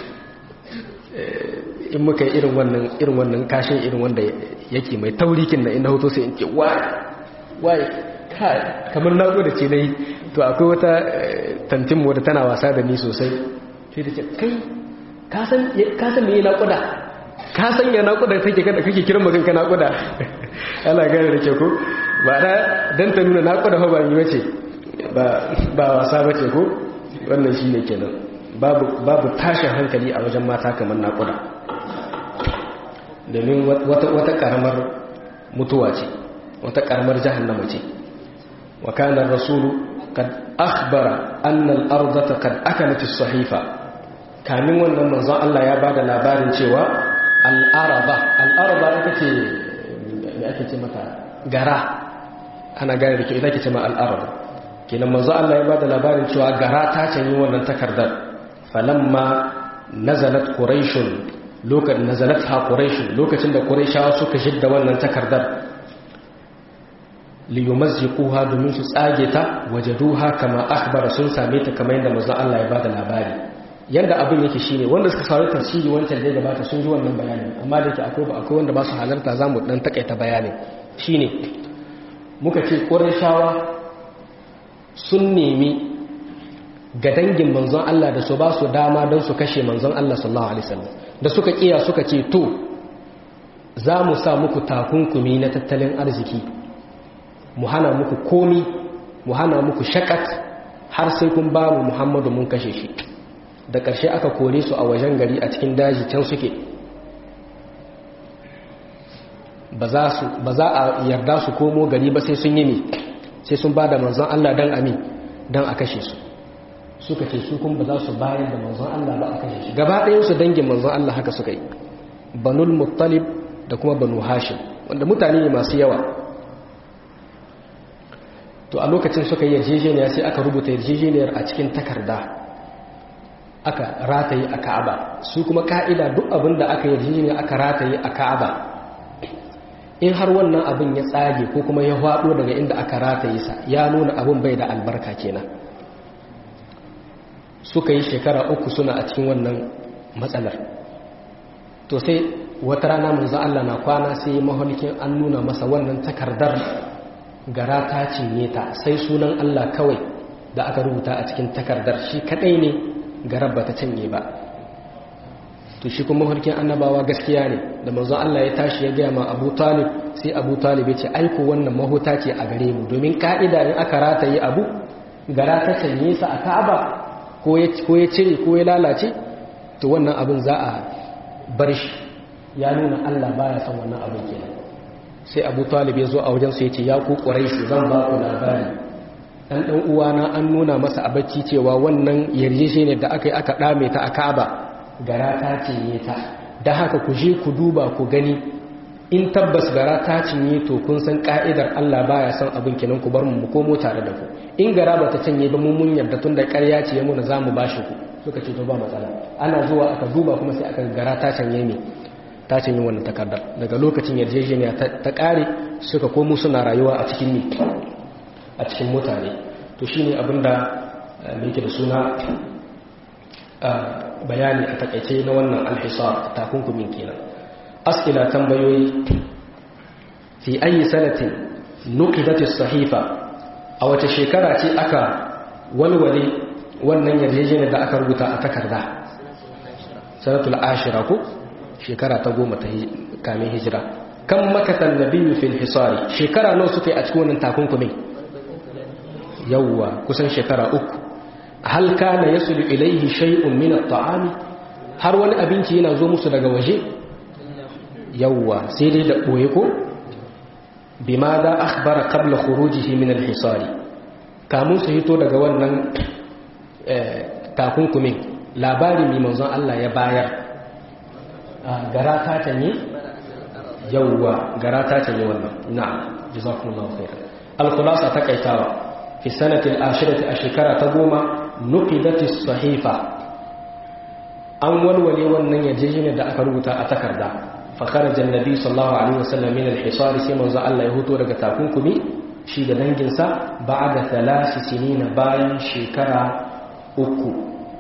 in muka yi irin wannan irin wannan kashin irin wanda yake mai taurikin na inda hoto sai in ce wai wai kamar naƙuda ce dai to akwai wata tantin wadda tana wasa da ni sosai sai ta ce kai kasan me naƙuda kasan ya naƙuda take kada kake kiran magan ka naƙuda ana gane da ke ko ba da dan ta nuna naƙuda ba ba yi wace ba wasa ba ce ko wannan shi ne kenan babu tashin hankali a wajen mata kamar naƙuda domin wata ƙaramar mutuwa ce wata ƙaramar jahannama ce وكان الرسول قد أخبر أن الأرض قد أكلت الصحيفة kamin wannan manzon Allah ya bada labarin cewa al'araba al'araba ita ce me ake ce mata gara ana gane da ke ita ke ce ma al'araba kenan manzon Allah ya bada labarin cewa gara ta canyi wannan takardar falamma nazalat quraishun lokacin nazalat ha quraishun lokacin da quraishawa suka shidda wannan takardar liyumazziquha domin su tsage ta wajaduha kama akhbara sun same ta kamar yadda manzon Allah ya bada labari yanda abin yake shine wanda suka saurari tafsiri wancan da gabata sun ji wannan bayanin amma da yake akwai akwai wanda ba su halarta zamu dan takaita bayanin shine muka ce Qurayshawa sun nemi ga dangin manzon Allah da su ba su dama don su kashe manzon Allah sallallahu alaihi wasallam da suka kiya suka ce to za mu sa muku takunkumi na tattalin arziki mu hana muku komi mu hana muku shakat har sai kun ba mu muhammadu mun kashe shi da ƙarshe aka kore su a wajen gari a cikin daji can suke ba za a yarda su komo gari ba sai sun yi ne sai sun ba da manzon Allah don ami don a kashe su suka ce su kun ba za su bayar da manzon Allah ba a kashe shi gaba ɗayansu dangin manzon Allah haka suka yi banul muttalib da kuma banu hashim wanda mutane ne masu yawa to a lokacin suka yi yarjejeniya sai aka rubuta yarjejeniyar a cikin takarda aka rataye a ka'aba su kuma ka'ida duk abin da aka yarjejeniya aka rataye a ka'aba in har wannan abin ya tsage ko kuma ya hwado daga inda aka rataye sa ya nuna abin bai da albarka kenan suka yi shekara uku suna a cikin wannan matsalar to sai wata rana manzo Allah na kwana sai mahalikin an nuna masa wannan takardar gara ta cinye ta sai sunan Allah kawai da aka rubuta a cikin takardar shi kadai ne garar ba ta cinye ba to shi kuma harkin annabawa gaskiya ne da manzo Allah ya tashi ya gaya ma Abu Talib sai Abu Talib ya ce aiko wannan mahuta ce a gare mu domin ka'ida in aka rataye abu gara ta cinye sa a Ka'aba ko ya ko ya cire ko ya lalace to wannan abin za a bar shi ya nuna Allah baya son wannan abin kenan sai abu talib ya zo a wajensu ya ce ya ku ƙwaraisu zan ba ku labari ɗan ɗan uwana an nuna masa a bacci cewa wannan yarjeshe ne da aka yi aka ɗame ta a ka'aba gara ta cinye ta da haka ku je ku duba ku gani in tabbas gara ta cinye to kun san ka'idar Allah baya son abin kenan ku bar mu komo tare da ku in gara ba ta cinye ba mun mun yarda tun da ƙarya ce ya muna za mu bashi ku suka ce to ba matsala ana zuwa aka duba kuma sai aka gara ta cinye ne ta cinye wannan takardar daga lokacin yarjejeniya ta kare suka komo suna rayuwa a cikin ne a cikin mutane to shine abinda yake da suna bayani a takaice na wannan alhisar takunkumin kenan as'ila tambayoyi fi ayi sanatin nuqidat as-sahifa a wace shekara ce aka walwale wannan yarjejeniyar da aka rubuta a takarda sanatul ashira ko shekara ta goma ta kamin hijira kan makatan nabiyyu fil hisari shekara nawa suka yi a cikin wannan takunkumin yawwa kusan shekara uku hal kana yasulu ilayhi shay'un min at-ta'ami har wani abinci yana zo musu daga waje yawwa sai dai da boye ko bima da akhbara qabla khurujihi min al-hisari kamun su hito daga wannan takunkumin labari mai manzon Allah ya bayar gara ta tanye yawwa gara ta tanye wannan na'am jazakumullahu khairan al-khulasa takaitawa fi sanati al-ashirati a shekara ta goma nuqidati sahifa an walwale wannan yarjejeniyar da aka rubuta a takarda fa kharaja an-nabi sallallahu alaihi wasallam min al-hisar sai manzo Allah ya huto daga takunkumi shi da danginsa ba'da thalath sinina bayan shekara uku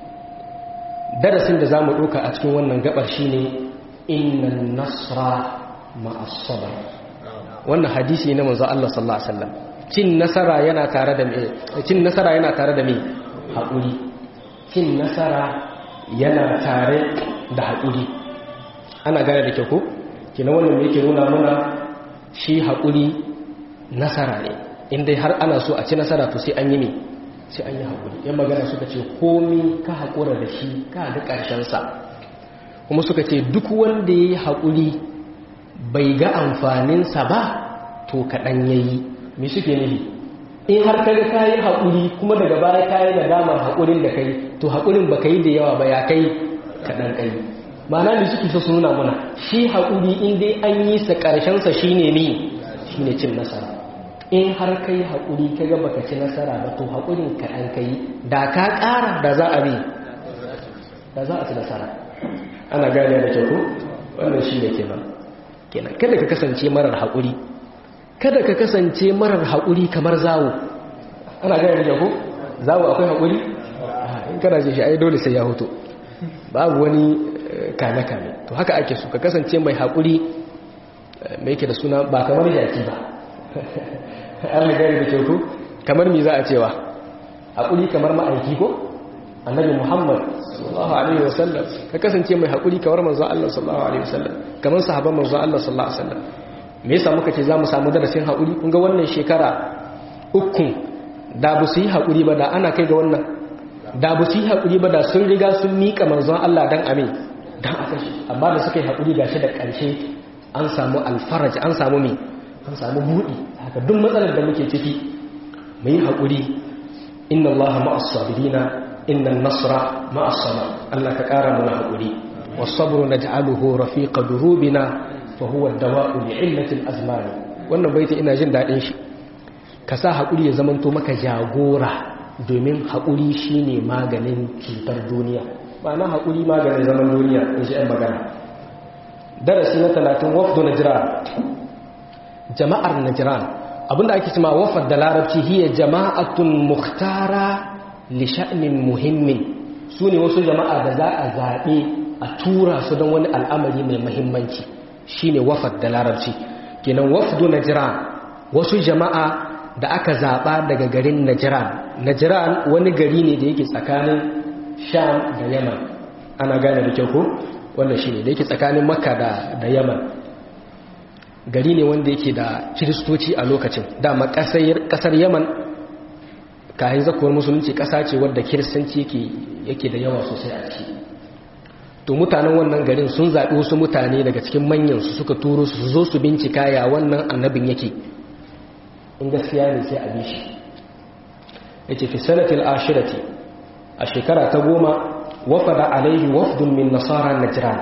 darasin da zamu doka a cikin wannan gabar shine innan nasra ma'as sabr wannan hadisi ne manzo Allah sallallahu alaihi wasallam cin nasara yana tare da me cin nasara yana tare da me haƙuri cin nasara yana tare da haƙuri ana gane da kyau ko kina wannan me yake nuna muna shi haƙuri nasara ne inda har ana so a ci nasara to sai an yi me sai an yi haƙuri yan magana suka ce komi ka haƙura da shi ka ga ƙarshensa kuma suka ce duk wanda ya yi haƙuri bai ga amfaninsa ba to kaɗan ya yi me suke nufi in har kaga ka yi haƙuri kuma daga baya ka yi nadamar haƙurin da kai to haƙurin ba ka yi da yawa ba ya kai kaɗan kai ma'ana da suke so su nuna mana shi haƙuri in dai an yi sa ƙarshensa shi ne ne shi ne cin nasara in har ka yi haƙuri ka ga baka ci nasara ba to haƙurin kaɗan ka yi da ka ƙara da za a bi da za a ci nasara ana gane da kyau ko wannan shi ne kenan kenan kada ka kasance marar haƙuri kada ka kasance marar haƙuri kamar zawo ana gane da ko zawo akwai haƙuri in kana ce shi ai dole sai ya hoto babu wani kame-kame to haka ake so ka kasance mai haƙuri mai yake da suna ba kamar jaki ba an gane da kyau kamar mi za a cewa haƙuri kamar ma'aiki ko annabi muhammad sallallahu alaihi wasallam ka kasance mai haƙuri kamar manzo Allah sallallahu alaihi wasallam kamar sahabban manzo Allah sallallahu alaihi wasallam me yasa muka ce zamu samu darasin haƙuri kun ga wannan shekara uku da bu su yi haƙuri ba da ana kai ga wannan da bu su yi haƙuri ba da sun riga sun miƙa manzon Allah dan amin dan aka shi amma da suka yi haƙuri gashi da ƙarshe an samu alfaraj an samu me an samu buɗi haka duk matsalar da muke ciki mu yi haƙuri inna Allah ma'as sabirina inna nasra ma'as sabr Allah ka ƙara mana haƙuri was-sabru naj'aluhu rafiqa durubina fa huwa ad-dawa'u li'illatil azman wannan baiti ina jin dadin shi ka sa haƙuri ya zamanto maka jagora domin haƙuri shine maganin cutar duniya ma'ana haƙuri maganin zaman duniya in shi magana darasi na 30 wafdu najran jama'ar najran abinda ake cewa wafad da larabci hiya jama'atun mukhtara li sha'nin muhimmin sune wasu jama'a da za a zabe a tura su don wani al'amari mai muhimmanci shine wafad da larabci kenan wafdu najran wasu jama'a da aka zaba daga garin najran najran wani gari ne da yake tsakanin sham da yaman ana gane da kyau ko wannan shine da yake tsakanin makka da da yaman gari ne wanda yake da kiristoci a lokacin dama kasar yaman kayan zakuwar musulunci kasa ce wadda kiristanci yake da yawa sosai a ciki to mutanen wannan garin sun zaɓi wasu mutane daga cikin manyansu suka turo su zo su bincika ya wannan annabin yake in gaskiya ne sai a bi shi ya ce fi sanatil ashirati a shekara ta goma wafada alaihi wafdun min nasara najran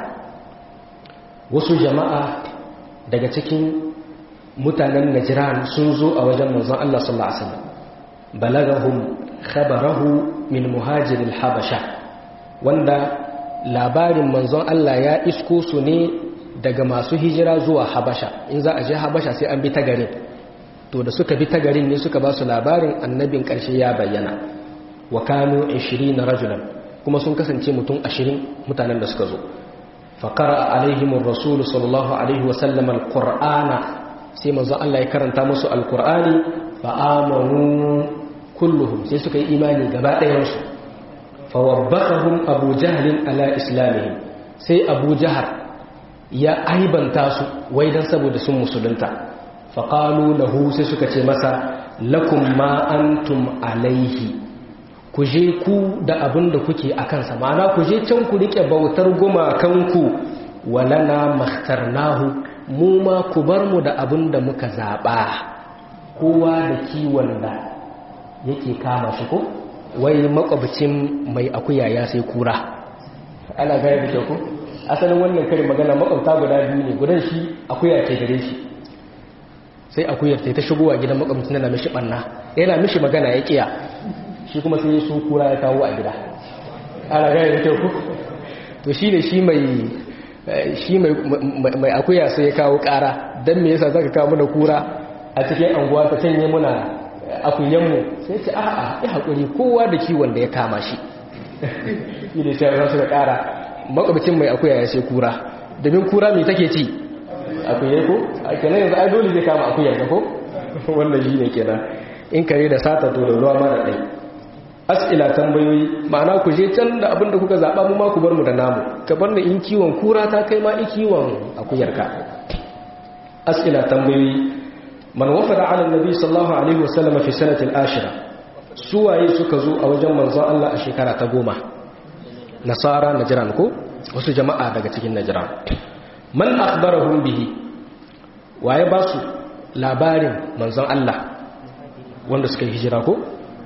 wasu jama'a daga cikin mutanen Najran sun zo a wajen manzon Allah sallallahu alaihi wasallam balagahum khabarahu min muhajir al-habasha wanda labarin manzon Allah ya isko su ne daga masu hijira zuwa habasha in za a je habasha sai an bi ta garin to da suka bi ta garin ne suka ba su labarin annabin ƙarshe ya bayyana wa kanu 20 rajulan kuma sun kasance mutum 20 mutanen da suka zo faqara alaihim ar-rasul sallallahu alaihi wa sallam al-qur'ana sai manzo Allah ya karanta musu al-qur'ani fa amanu kulluhum sai suka yi imani gaba ɗayan su fa wabbahum abu jahl ala islamihim sai abu jahar ya aibanta su wai dan saboda sun musulunta faƙalu lahu sai suka ce masa lakum ma antum alaihi ku je ku da abin da kuke a kansa ma'ana ku je can ku riƙe bautar gumakanku walana makhtarnahu mu ma ku bar mu da abin da muka zaɓa kowa da kiwon da yake kama shi ko wai makwabcin mai akuya ya sai kura ana gaya da ku asalin wannan karin magana makwabta guda biyu ne gudan shi akuya ke gare shi sai akuyar ta shigowa gidan makwabcin na mishi banna yana mishi magana ya kiya shi kuma sai su kura ya kawo a gida ana gaya da kyau to shi ne shi mai shi mai akuya sai ya kawo kara don me yasa zaka kawo mana kura a cikin anguwa ta canye muna akuyanmu sai ce a'a ya haƙuri kowa da kiwon da ya kama shi shi ne sai za su da kara makwabcin mai akuya ya sai kura domin kura mai take ci akuyai ko a kenan yanzu ai dole zai kama akuyar ka ko wannan shi ne kenan in kare da sata to da ruwa ma da ɗai as'ila tambayoyi ma'ana ku je can da abin da kuka zaɓa mu ma ku bar mu da namu ka bar da in kiwon kura ta kai ma in kiwon akuyar ka as'ila tambayoyi man wafada ala nabi sallallahu alaihi wasallam fi sanati al-ashira suwaye suka zo a wajen manzon Allah a shekara ta goma nasara najran ko wasu jama'a daga cikin najran man akhbarahum bihi waye ba su labarin manzon Allah wanda suka yi hijira ko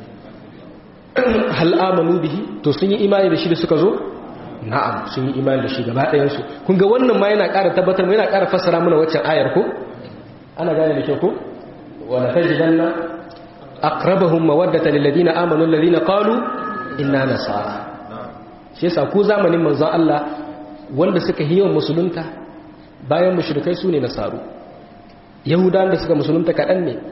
hal amanu bihi to sun yi imani da shi da suka zo na'am sun yi imani da shi gaba ɗayan su kun ga wannan ma yana ƙara tabbatar mu yana ƙara fassara mana waccan ayar ko ana gane da kyau ko wala tajidanna aqrabahum mawaddata lil ladina amanu alladhina qalu inna nasara shi yasa ku zamanin manzon Allah wanda suka yi yawan musulunta bayan mushrikai su ne nasaru yahudawan da suka musulunta kaɗan ne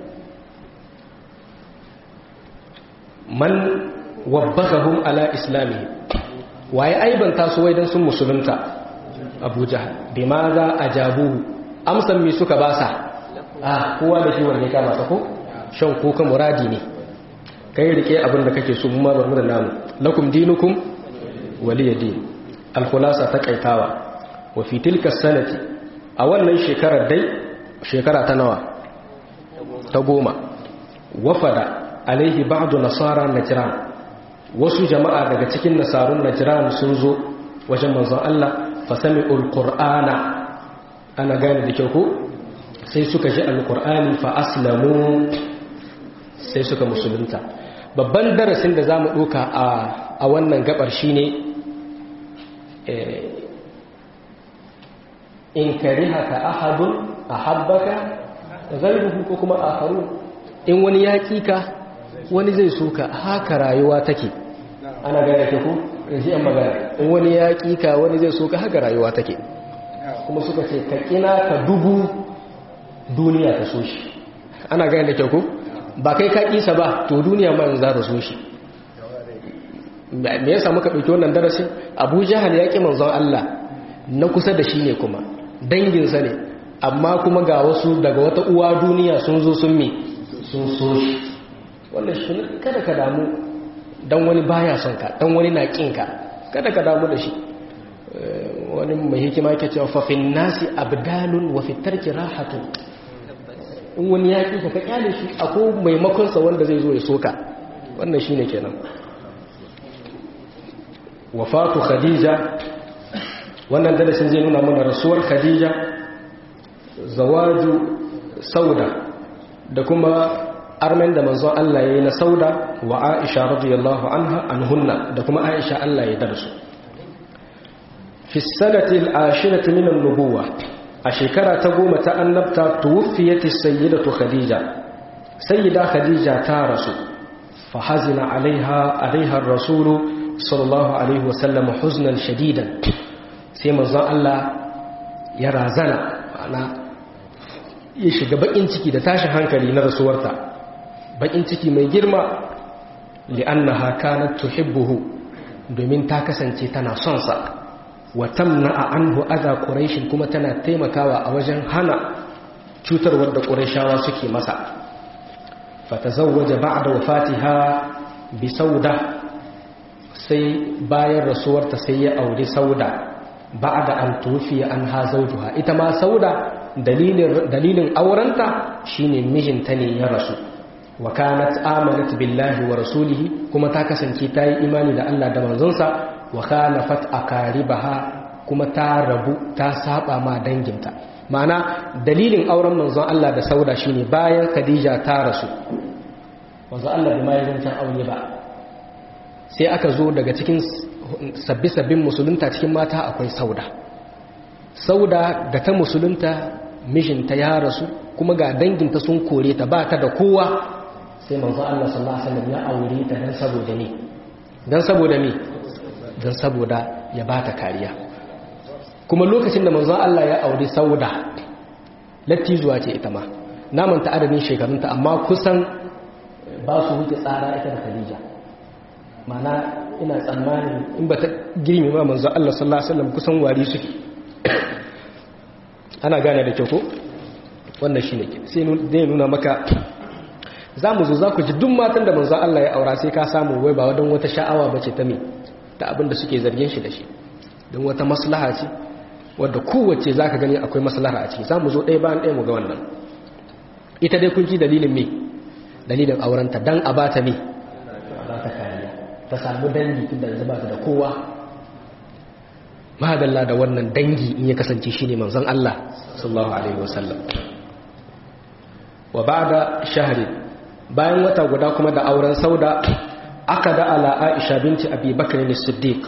man wabbakahum ala islami waye aibanta su wai dan sun musulunta abu jahal bi ma za a jabuhu amsan mi suka basa ah kowa da shi wanda ya kama ko shan kuka muradi ne kai rike abin da kake so mu ma bar mu da namu lakum dinukum waliyadin al-khulasa ta kaitawa wa fi tilka sanati a wannan shekarar dai shekara ta nawa ta goma wafada alaihi ba'du nasara najran wasu jama'a daga cikin nasarun najran sun zo wajen manzon Allah fa sami'ul qur'ana ana gane da kyau ko sai suka ji alqur'ani fa aslamu sai suka musulunta babban darasin da zamu doka a a wannan gabar shine in karihaka ahadun ahabbaka ghayruhu ko kuma akharun in wani ya ka wani zai soka haka rayuwa take ana gane ke ku yanzu yan magana in wani ya ka wani zai soka haka rayuwa take kuma suka ce ka kina ka dubu duniya ta so shi ana gane da ke ku ba kai ka kisa ba to duniya ma za ta so shi me yasa muka ɗauki wannan darasin abu jahal ya ƙi manzon Allah na kusa da shi ne kuma danginsa ne amma kuma ga wasu daga wata uwa duniya sun zo sun me sun so shi wannan shi kada ka damu dan wani baya son ka dan wani na kin ka kada ka damu da shi wani mai hikima yake cewa fa fin nasi abdalun wa fi tarki rahatun in wani ya ki ka kyale shi akwai maimakon sa wanda zai zo ya soka wannan shine kenan wafatu khadija wannan darasin zai nuna mana rasuwar khadija zawaju sauda da kuma armen da manzon Allah ya yi na sauda wa aisha radiyallahu anha anhunna da kuma aisha Allah ya darsu fi sanati al-ashirati min an-nubuwa a shekara ta goma ta annabta tuwfiyat as-sayyidatu khadija sayyida khadija ta rasu fa hazina alaiha alaiha ar-rasulu sallallahu alaihi wasallam huznan shadidan sai manzon Allah ya razana ma'ana ya shiga bakin ciki da tashin hankali na rasuwarta bakin ciki mai girma li'annaha kanat tuhibbuhu domin ta kasance tana son sa wa tamna'a anhu adha quraish kuma tana taimakawa a wajen hana cutarwar da qurayshawa suke masa fatazawwaja ba'da wafatiha bi sauda sai bayan rasuwarta sai ya auri sauda ba'da an tufiya anha zawjuha ita ma sauda dalilin dalilin aurenta shine mijinta ne ya rasu wa kanat amanat billahi wa rasulihi kuma ta kasance ta yi imani da Allah da manzonsa wa khalafat aqaribaha kuma ta rabu ta saba ma danginta ma'ana dalilin auren manzon Allah da sauda shine bayan Khadija ta rasu manzon Allah bai mai zancen aure ba sai aka zo daga cikin sabbi sabbin musulunta cikin mata akwai sauda sauda da ta musulunta mijinta ya rasu kuma ga danginta sun kore ta ba ta da kowa sai manzo Allah sallallahu alaihi wasallam ya aure ta dan saboda ne dan saboda me dan saboda ya bata kariya kuma lokacin da manzo Allah ya aure Sauda latti zuwa ce ita ma naman ta adadin shekarunta amma kusan ba su wuce tsara ita da Khadija mana ina tsammanin in ba ta girme ma manzo Allah sallallahu alaihi wasallam kusan wari suke ana gane da kyau ko wannan shine sai zai nuna maka za mu zo za ku ji duk matan da manzo Allah ya aura sai ka samu wai ba wadan wata sha'awa ba ce ta me ta abin da suke zargin shi da shi don wata maslaha ce wadda kowace za ka gani akwai maslaha a ciki za mu zo ɗaya bayan ɗaya mu ga wannan ita dai kun ji dalilin me dalilin aurenta dan a bata me ba ta kariya ta samu dangi tun da yanzu ba ta da kowa mahadalla da wannan dangi in ya kasance shine manzon Allah sallallahu alaihi wasallam wa ba'da shahri bayan wata guda kuma da auren sauda aka da ala aisha binti abi bakr as-siddiq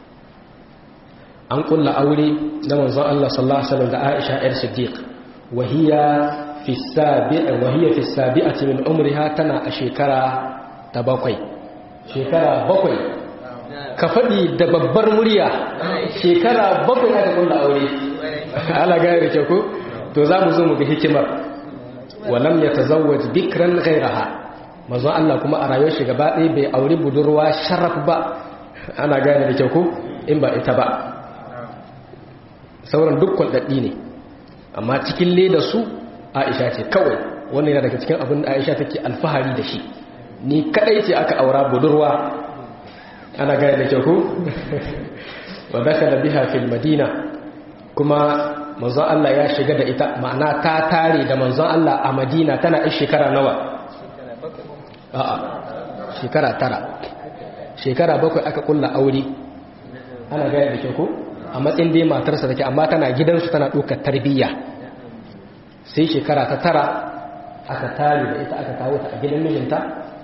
an kulla aure na manzon Allah sallallahu alaihi wasallam da aisha yar siddiq wa hiya fi sabi'a wa hiya fi sabi'ati min umriha tana a shekara ta bakwai shekara bakwai ka faɗi da babbar murya shekara bakwai aka kulla aure ala gaya da ko to za mu zo mu ga hikimar walam ya tazawwaj bikran ghairaha manzon Allah kuma a rayuwar shi gaba ɗaya bai auri budurwa sharaf ba ana gane da kyau ko in ba ita ba sauran duk kwaldaddi ne amma cikin leda su Aisha ce kawai wannan yana daga cikin abin da Aisha take alfahari da shi ni kadai ce aka aura budurwa ana gane da kyau ko wa dakala biha fil madina kuma manzon Allah ya shiga da ita ma'ana ta tare da manzon Allah a Madina tana ɗin shekara nawa a'a shekara tara shekara bakwai aka kulla aure ana gaya da ke ko a matsayin dai matarsa take amma tana gidansu tana ɗaukar tarbiyya sai shekara ta tara aka tare da ita aka kawo ta a gidan mijinta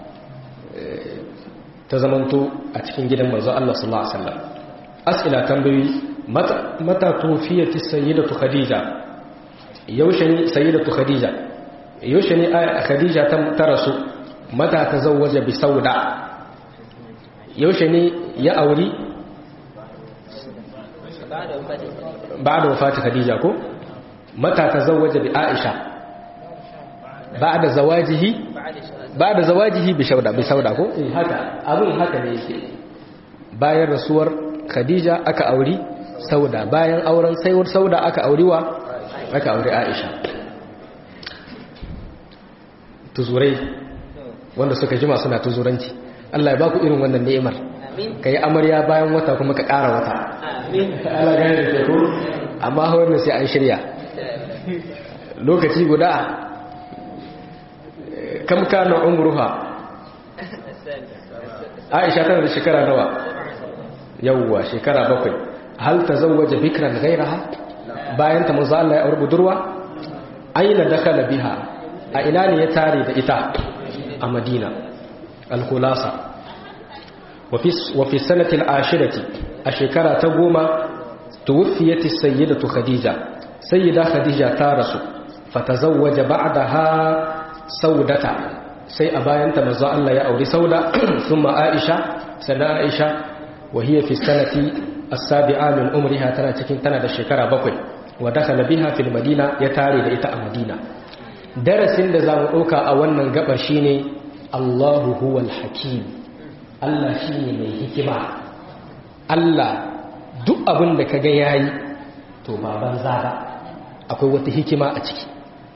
ta zamanto a cikin gidan manzon Allah sallallahu alaihi wasallam as'ila tambayoyi mata tufiyati sayyidatu khadija yaushe ne sayyidatu khadija yaushe ne khadija ta rasu mata tazawwaja bi sauda yaushe ne ya auri ba'da wafati khadija ko mata tazawwaja bi aisha ba'da zawajihi ba'da zawajihi bi sauda bi sauda ko eh haka abun haka ne yake bayan rasuwar khadija aka auri sauda bayan auren saiwar sauda aka auri wa aka auri aisha tuzurai wanda suka jima suna tuzuranci Allah ya baku irin wannan ni'imar ka yi amarya bayan wata kuma ka ƙara wata Allah gane da teku amma hawar sai an shirya lokaci guda kam kana umruha aisha tana da shekara nawa yawwa shekara bakwai hal tazawwaja bikran ghayraha bayan ta manzo Allah ya aure budurwa aina dakala biha a ina ne ya tare da ita a Madina al-khulasa wa fi wa fi sanati al-ashirati a shekara ta goma tuwfiyat as-sayyidatu khadija sayyida khadija ta rasu fatazawwaja ba'daha saudata sai a bayan ta manzo Allah ya aure sauda thumma aisha sana aisha wa hiya fi sanati as-sabi'a min umriha tana cikin tana da shekara bakwai wa dakhala biha fil madina ya tare da ita a madina darasin da zamu dauka a wannan gabar shine Allahu huwal hakim Allah shine mai hikima Allah duk abin da kaga yayi to ba banza ba akwai wata hikima a ciki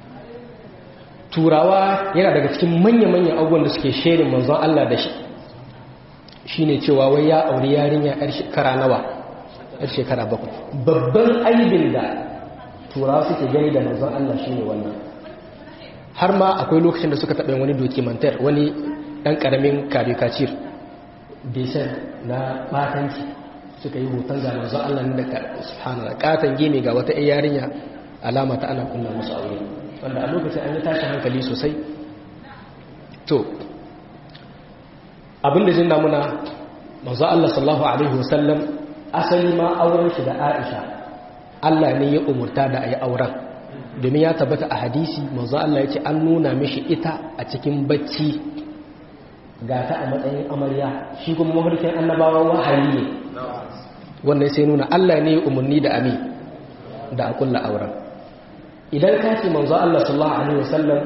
turawa yana daga cikin manya-manyan abubuwan da suke shirin manzon Allah da shi shine cewa wai ya auri yarinya yar shekara nawa yar shekara bakwai babban aibin da turawa suke gani da manzon Allah shine wannan har ma akwai lokacin da suka taɓa wani dokimantar wani ɗan ƙaramin karikacir besan na batanci suka yi hoton ga manzon Allah ne da subhanallah katan gini ga wata yarinya alama ta ana kunna musu aure wanda a lokacin an yi tashi hankali sosai to abinda jin muna manzo Allah sallallahu alaihi wasallam asali ma auren shi da Aisha Allah ne ya umurta da ayi auren domin ya tabbata a hadisi manzo Allah ya ce an nuna mishi ita a cikin bacci ga ta a matsayin amarya shi kuma mafarkin annabawa wahayi ne wannan sai nuna Allah ne ya umarni da ami da a kulla auren idan ka ce manzo Allah sallallahu alaihi wasallam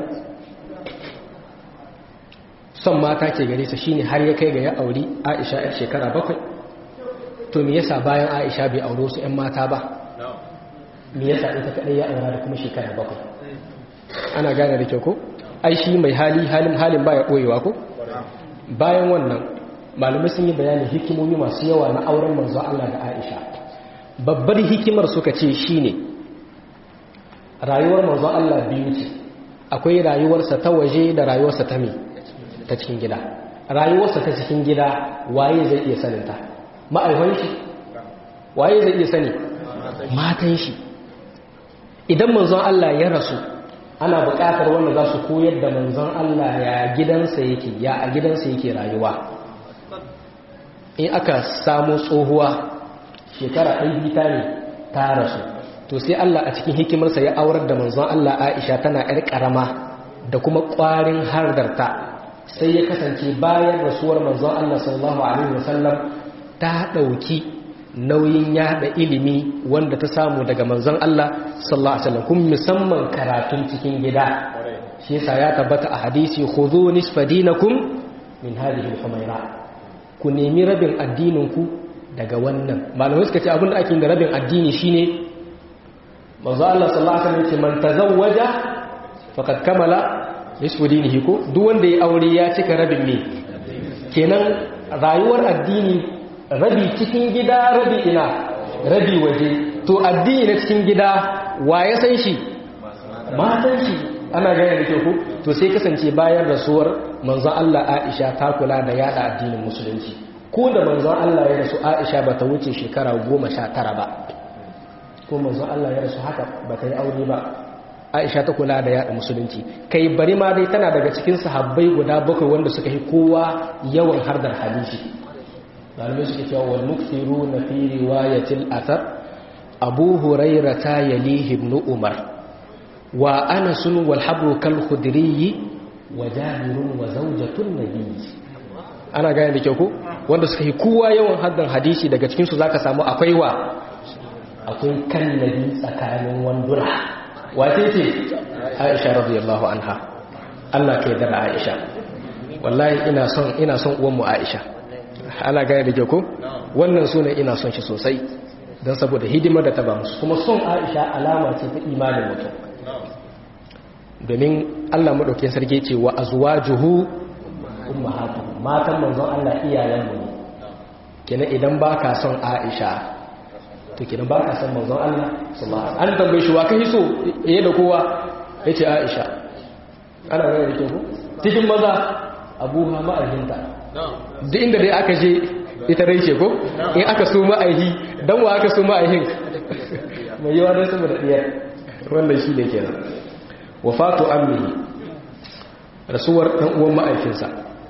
son mata ke gare sa shine har ya kai ga ya auri Aisha yar shekara bakwai to me yasa bayan Aisha bai auro su ƴan mata ba me yasa ita kadai ya aura da kuma shekara bakwai ana gane da kyau ko ai shi mai hali halin halin baya koyewa ko bayan wannan malamai sun yi bayanin hikimomi masu yawa na auren manzo Allah da Aisha babbar hikimar suka ce shine rayuwar manzo Allah biyu ce akwai rayuwarsa ta waje da rayuwarsa ta me ta cikin gida rayuwarsa ta cikin gida waye zai iya sanin ta ma'aikon shi waye zai iya sani matan shi idan manzon Allah ya rasu ana buƙatar wanda za su koyar da manzon Allah ya gidansa yake ya a gidansa yake rayuwa in aka samu tsohuwa shekara ɗan bita ne ta rasu to sai Allah a cikin hikimarsa ya aurar da manzon Allah Aisha tana ‘yar ƙarama da kuma ƙwarin hardarta sai ya kasance bayan rasuwar manzon Allah sallallahu Alaihi wasallam ta ɗauki nauyin yada ilimi wanda ta samu daga manzon Allah sallallahu Alaihi wasallam kuma musamman karatun cikin gida shi yasa ya tabbata a hadisi khudhu nisfa dinakum min hadhihi al-humayra ku nemi rabin addininku daga wannan malamai suka ce abinda ake da rabin addini shine manzo Allah sallallahu alaihi wasallam ce man tazawwaja faqad kamala nisfu dinihi ko duk wanda ya aure ya cika rabin me kenan rayuwar addini rabi cikin gida rabi ina rabi waje to addini na cikin gida wa ya san shi matan shi ana gane da kyau to sai kasance bayan rasuwar manzon Allah Aisha ta kula da yada addinin musulunci ko da manzon Allah ya rasu Aisha ba ta wuce shekara goma sha tara ba ko manzon Allah ya rasu haka ba ta yi aure ba Aisha ta kula da yada musulunci kai bari ma dai tana daga cikin sahabbai guda bakwai wanda suka yi kowa yawan hardar hadisi malamai suke cewa wal mukthiruna fi riwayatil athar abu hurairah ta yalihi ibn umar wa anas wal habru kal khudri wa jabirun wa zawjatun nabiy ana gane da kyau ko wanda suka yi kowa yawan haddan hadisi daga cikin su zaka samu akwai wa akwai kallabi tsakanin wanduna wace ce Aisha radiyallahu anha Allah kai da Aisha wallahi ina son ina son uwan mu Aisha ana gane da kyau ko wannan sunan ina son shi sosai don saboda hidimar da ta ba musu kuma son Aisha alama ce ta imanin mutum domin Allah maɗauki sarki ce wa azwajuhu ummahatuhum matan manzon Allah iyayen mu kenan idan baka son Aisha to kenan baka son manzon Allah sallallahu alaihi an tambaye shi wa kai so eh da kowa yace Aisha ana gane da kyau cikin maza abuha ma'ahinta duk inda dai aka je ita dai ce ko in aka so ma'aihi dan wa aka so ma'aihin mai yawa dan saboda diyar wannan shi ne kenan wafatu ammihi rasuwar ɗan uwan ma'aikinsa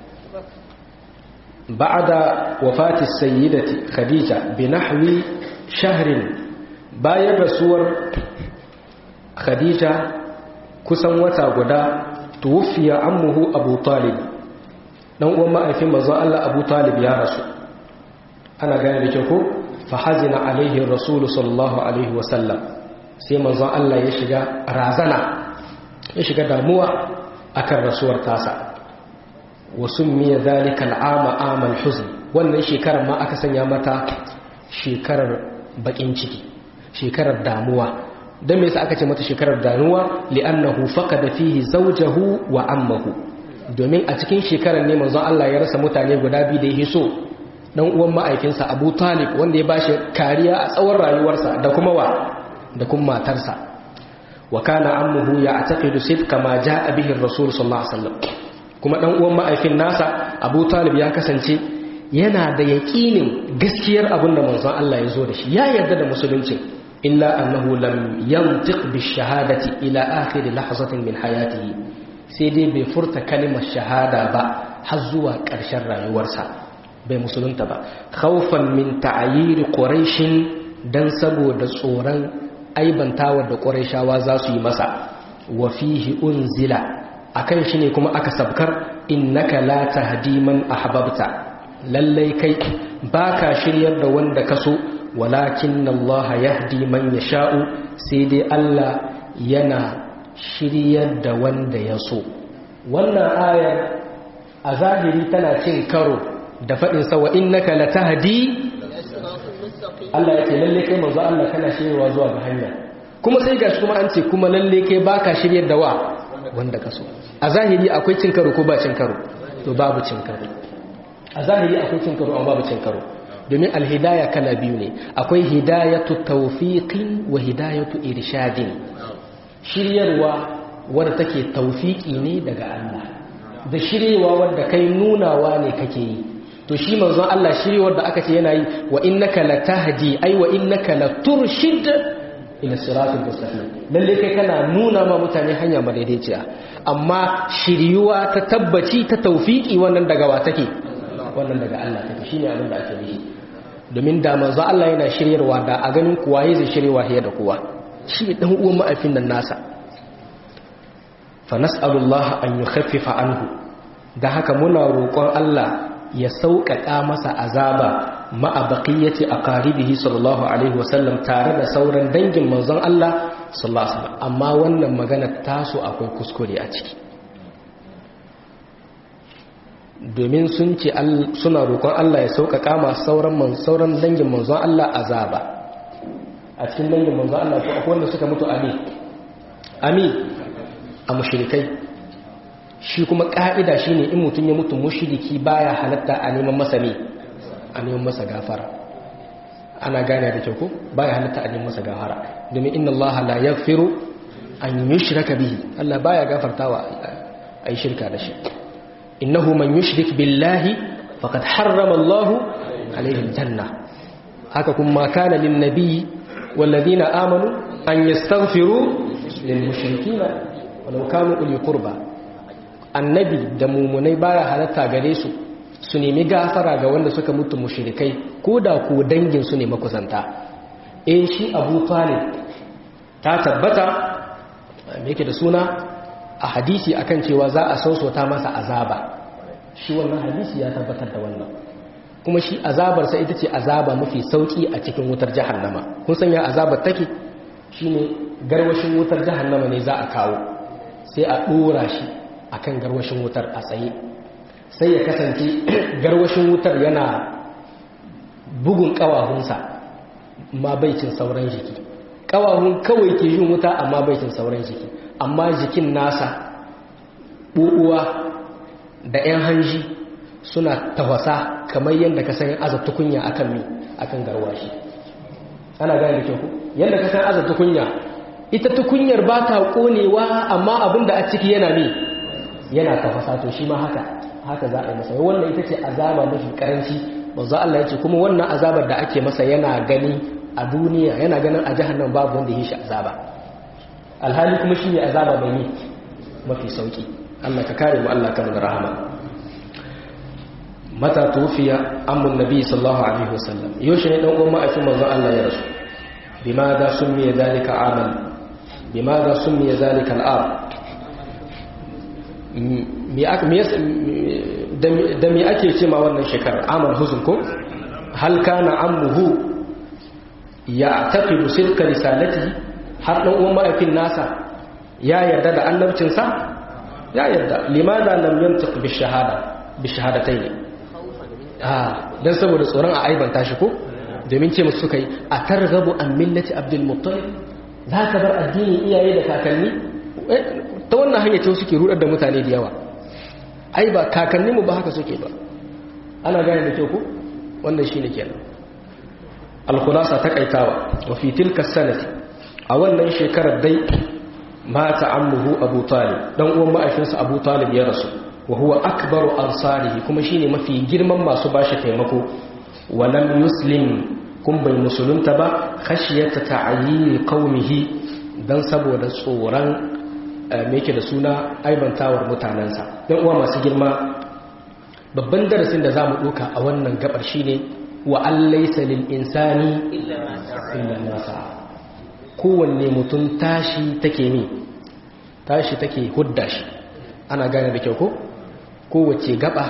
ba'da wafati sayyidati khadija bi nahwi shahrin bayan rasuwar khadija kusan wata guda tuwfiya ammuhu abu talib dan uwan ma'aikin manzon Allah abu talib ya rasu ana gane da kyau ko fa hazina alaihi rasulu sallallahu alaihi wasallam sai manzon Allah ya shiga razana ya shiga damuwa akan rasuwar tasa wa summiya dhalika al'ama amal huzn wannan shekarar ma aka sanya mata shekarar bakin ciki shekarar damuwa dan me yasa aka ce mata shekarar damuwa li'annahu faqada fihi zawjahu wa ammahu domin a cikin shekarar ne manzon Allah ya rasa mutane guda biyu da yake so dan uwan ma'aikinsa Abu Talib wanda ya bashi kariya a tsawon rayuwarsa da kuma wa da kuma matarsa wa kana ammuhu ya'taqidu sidqa ma ja'a bihi ar-rasul sallallahu alaihi wasallam kuma dan uwan ma'aikin nasa Abu Talib ya kasance yana da yaƙinin gaskiyar abin da manzon Allah ya zo da shi ya yarda da musulunci illa annahu lam yantiq bi shahadati ila akhir lahzatin min hayatihi sai dai bai furta kalimar shahada ba har zuwa ƙarshen rayuwarsa bai musulunta ba khawfan min ta'yir quraish dan saboda tsoron aibantawar da quraishawa za su yi masa wa fihi unzila akan shi ne kuma aka sabkar innaka la tahdi man ahbabta lallai kai baka shiryar da wanda kaso walakin Allah yahdi man yasha'u sai dai Allah yana shiryar da wanda ya so wannan ayar a zahiri tana cin karo da faɗin sa wa innaka la tahdi Allah ya ce lalle kai manzo Allah kana shiryarwa zuwa ga hanya kuma sai gashi kuma an ce kuma lalle kai baka shiryar da wa wanda ka so a zahiri akwai cin karo ko ba cin karo to babu cin karo a zahiri akwai cin karo amma babu cin karo domin alhidaya kala biyu ne akwai hidayatu tawfiqin wa hidayatu irshadin shiryarwa wadda take tawfiki ne daga Allah da shiryewa wadda kai nunawa ne kake yi to shi manzon Allah shiryewar da aka ce yana yi wa innaka latahdi ai wa innaka laturshid ila siratul mustaqim lalle kai kana nuna ma mutane hanya madaidaiciya amma shiryuwa ta tabbaci ta tawfiki wannan daga wa take wannan daga Allah take shine abin da ake nufi domin da manzo Allah yana shiryarwa da a ganin kuwa yayi zai shiryewa fiye da kowa shi dan uwan ma'afin nan nasa fa nas'alullah an yukhaffifa anhu da haka muna roƙon Allah ya sauƙaƙa masa azaba ma'a baqiyati aqaribihi sallallahu alaihi wasallam tare da sauran dangin manzon Allah sallallahu alaihi wasallam amma wannan magana taso akwai kuskure a ciki domin sun ce suna roƙon Allah ya sauƙaƙa masu sauran sauran dangin manzon Allah azaba a cikin dangin manzon Allah ko akwai wanda suka mutu ami ami a mushrikai shi kuma ƙa'ida shine in mutum ya mutu mushriki baya halatta a neman masa ne a neman masa gafara ana gane da kyau ko baya halatta a neman masa gafara domin inna Allah la yaghfiru an yushraka bihi Allah baya gafartawa ai shirka da shi innahu man yushrik billahi faqad harrama Allah alayhi aljanna haka kuma kana lin nabiy walladhina amanu an yastaghfiru lil mushrikeena walau kanu uli qurba annabi da mumunai baya halatta gare su su nemi gafara ga wanda suka mutu mushrikai ko da ku dangin su ne makusanta eh shi Abu Talib ta tabbata me yake da suna a hadisi akan cewa za a sausota masa azaba shi wannan hadisi ya tabbatar da wannan kuma shi azabarsa ita ce azaba mafi sauki a cikin wutar jahannama kun san ya azabar take shine garwashin wutar jahannama ne za a kawo sai a dora shi akan garwashin wutar a tsaye sai ya kasance garwashin wutar yana bugun kawahunsa ma baicin sauran jiki kawahun kawai ke yin wuta amma baicin sauran jiki amma jikin nasa ɓuɓuwa da 'yan hanji suna tafasa kamar yadda ka san aza tukunya akan mi akan garwashi ana gane da kyau yadda ka san aza tukunya ita tukunyar ba ta konewa amma abin da a ciki yana mi yana tafasa to shi ma haka haka za a yi masa wannan ita ce azaba mafi karanci manzo Allah ya ce kuma wannan azabar da ake masa yana gani a duniya yana ganin a jahannam babu wanda yi shi azaba alhali kuma shi ne azaba bai yi mafi sauki Allah ka kare mu Allah ka mana rahama mata tufiya amun nabi sallallahu alaihi wasallam yaushe ne dan uwan ma'aikin manzo Allah ya rasu bimada summiya zalika amal bimada summiya zalika al'am da me ake ce ma wannan shekarar amal huzun ko hal kana ammuhu ya taqidu sidqa risalatihi har ɗan uwan ma'aikin nasa ya yarda da annabcinsa ya yarda limada lam yantiq bi shahada bi shahadatayn ah dan saboda tsoron a aibanta shi ko domin ce musu suka yi a targabu an millati abdul muttalib za ka bar addinin iyaye da kakanni ta wannan hanyar ce suke rudar da mutane da yawa ai ba kakanninmu ba haka suke ba ana gane da kyau ko wannan shine kenan al-khulasa takaitawa wa fi tilka sanati a wannan shekarar dai mata ammuhu abu talib dan uwan ma'aikinsa abu talib ya rasu wa huwa akbaru ansarihi kuma shine mafi girman masu bashi taimako wa lam yuslim kun bai musulunta ba khashiyata ta'ayyini qaumihi dan saboda tsoron me yake da suna aibantawar mutanansa dan uwa masu girma babban darasin da zamu doka a wannan gabar shine wa allaysa lil insani illa ma sa'a kowanne mutum tashi take mi tashi take hudda shi ana gane da kyau ko kowace gaba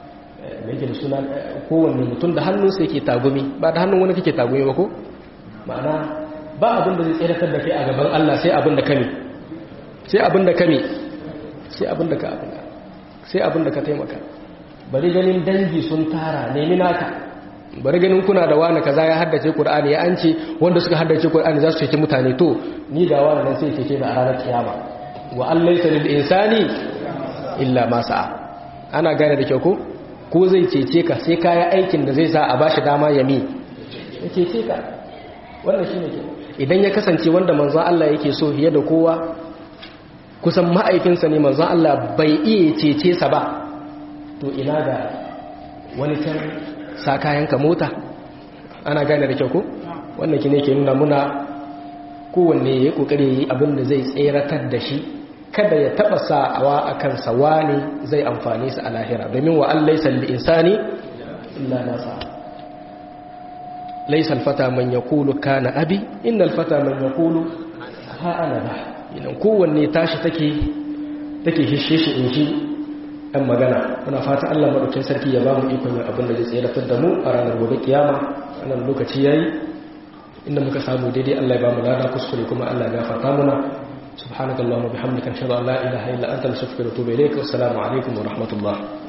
da yake da suna kowanne mutum da hannunsa yake tagumi ba da hannun wani kake tagumi ba ko ma'ana ba abin da zai tseratar da kai a gaban Allah sai abin da kame sai abin da kame sai abin da ka abin sai abin da ka taimaka bari ganin dangi sun tara nemi naka bari ganin kuna da wani kaza ya haddace Qur'ani ya ance wanda suka haddace Qur'ani za su cece mutane to ni da wani nan sai cece da a ranar kiyama wa allaysa lil insani illa ma sa'a ana gane da kyau ko ko zai cece ka sai kaya aikin da zai sa a bashi dama ya mi ya cece ka wannan shine ke idan ya kasance wanda manzon Allah yake so fiye da kowa kusan ma'aikinsa ne manzon Allah bai iya cece sa ba to ina da wani can sa kayanka mota ana gane da kyau ko wannan ki ne ke nuna muna kowanne ya yi kokari yi abin da zai tseratar da shi kada ya taba sa'awa a kansa wani zai amfani su a lahira domin wa an laisa insani illa nasa laisa alfata man yaqulu kana abi inna alfata man yaqulu ha ana ba idan kowanne tashi take take hishe shi in ji ɗan magana muna fata Allah maɗaukin sarki ya ba mu ikon yin abin da zai tseratar da mu a ranar gobe kiyama wannan lokaci yayi inda muka samu daidai Allah ya ba mu lada kuskure kuma Allah ya gafarta muna subhanakallahumma bihamdika ashhadu an la ilaha illa anta astaghfiruka wa atubu ilaik assalamu alaikum wa rahmatullah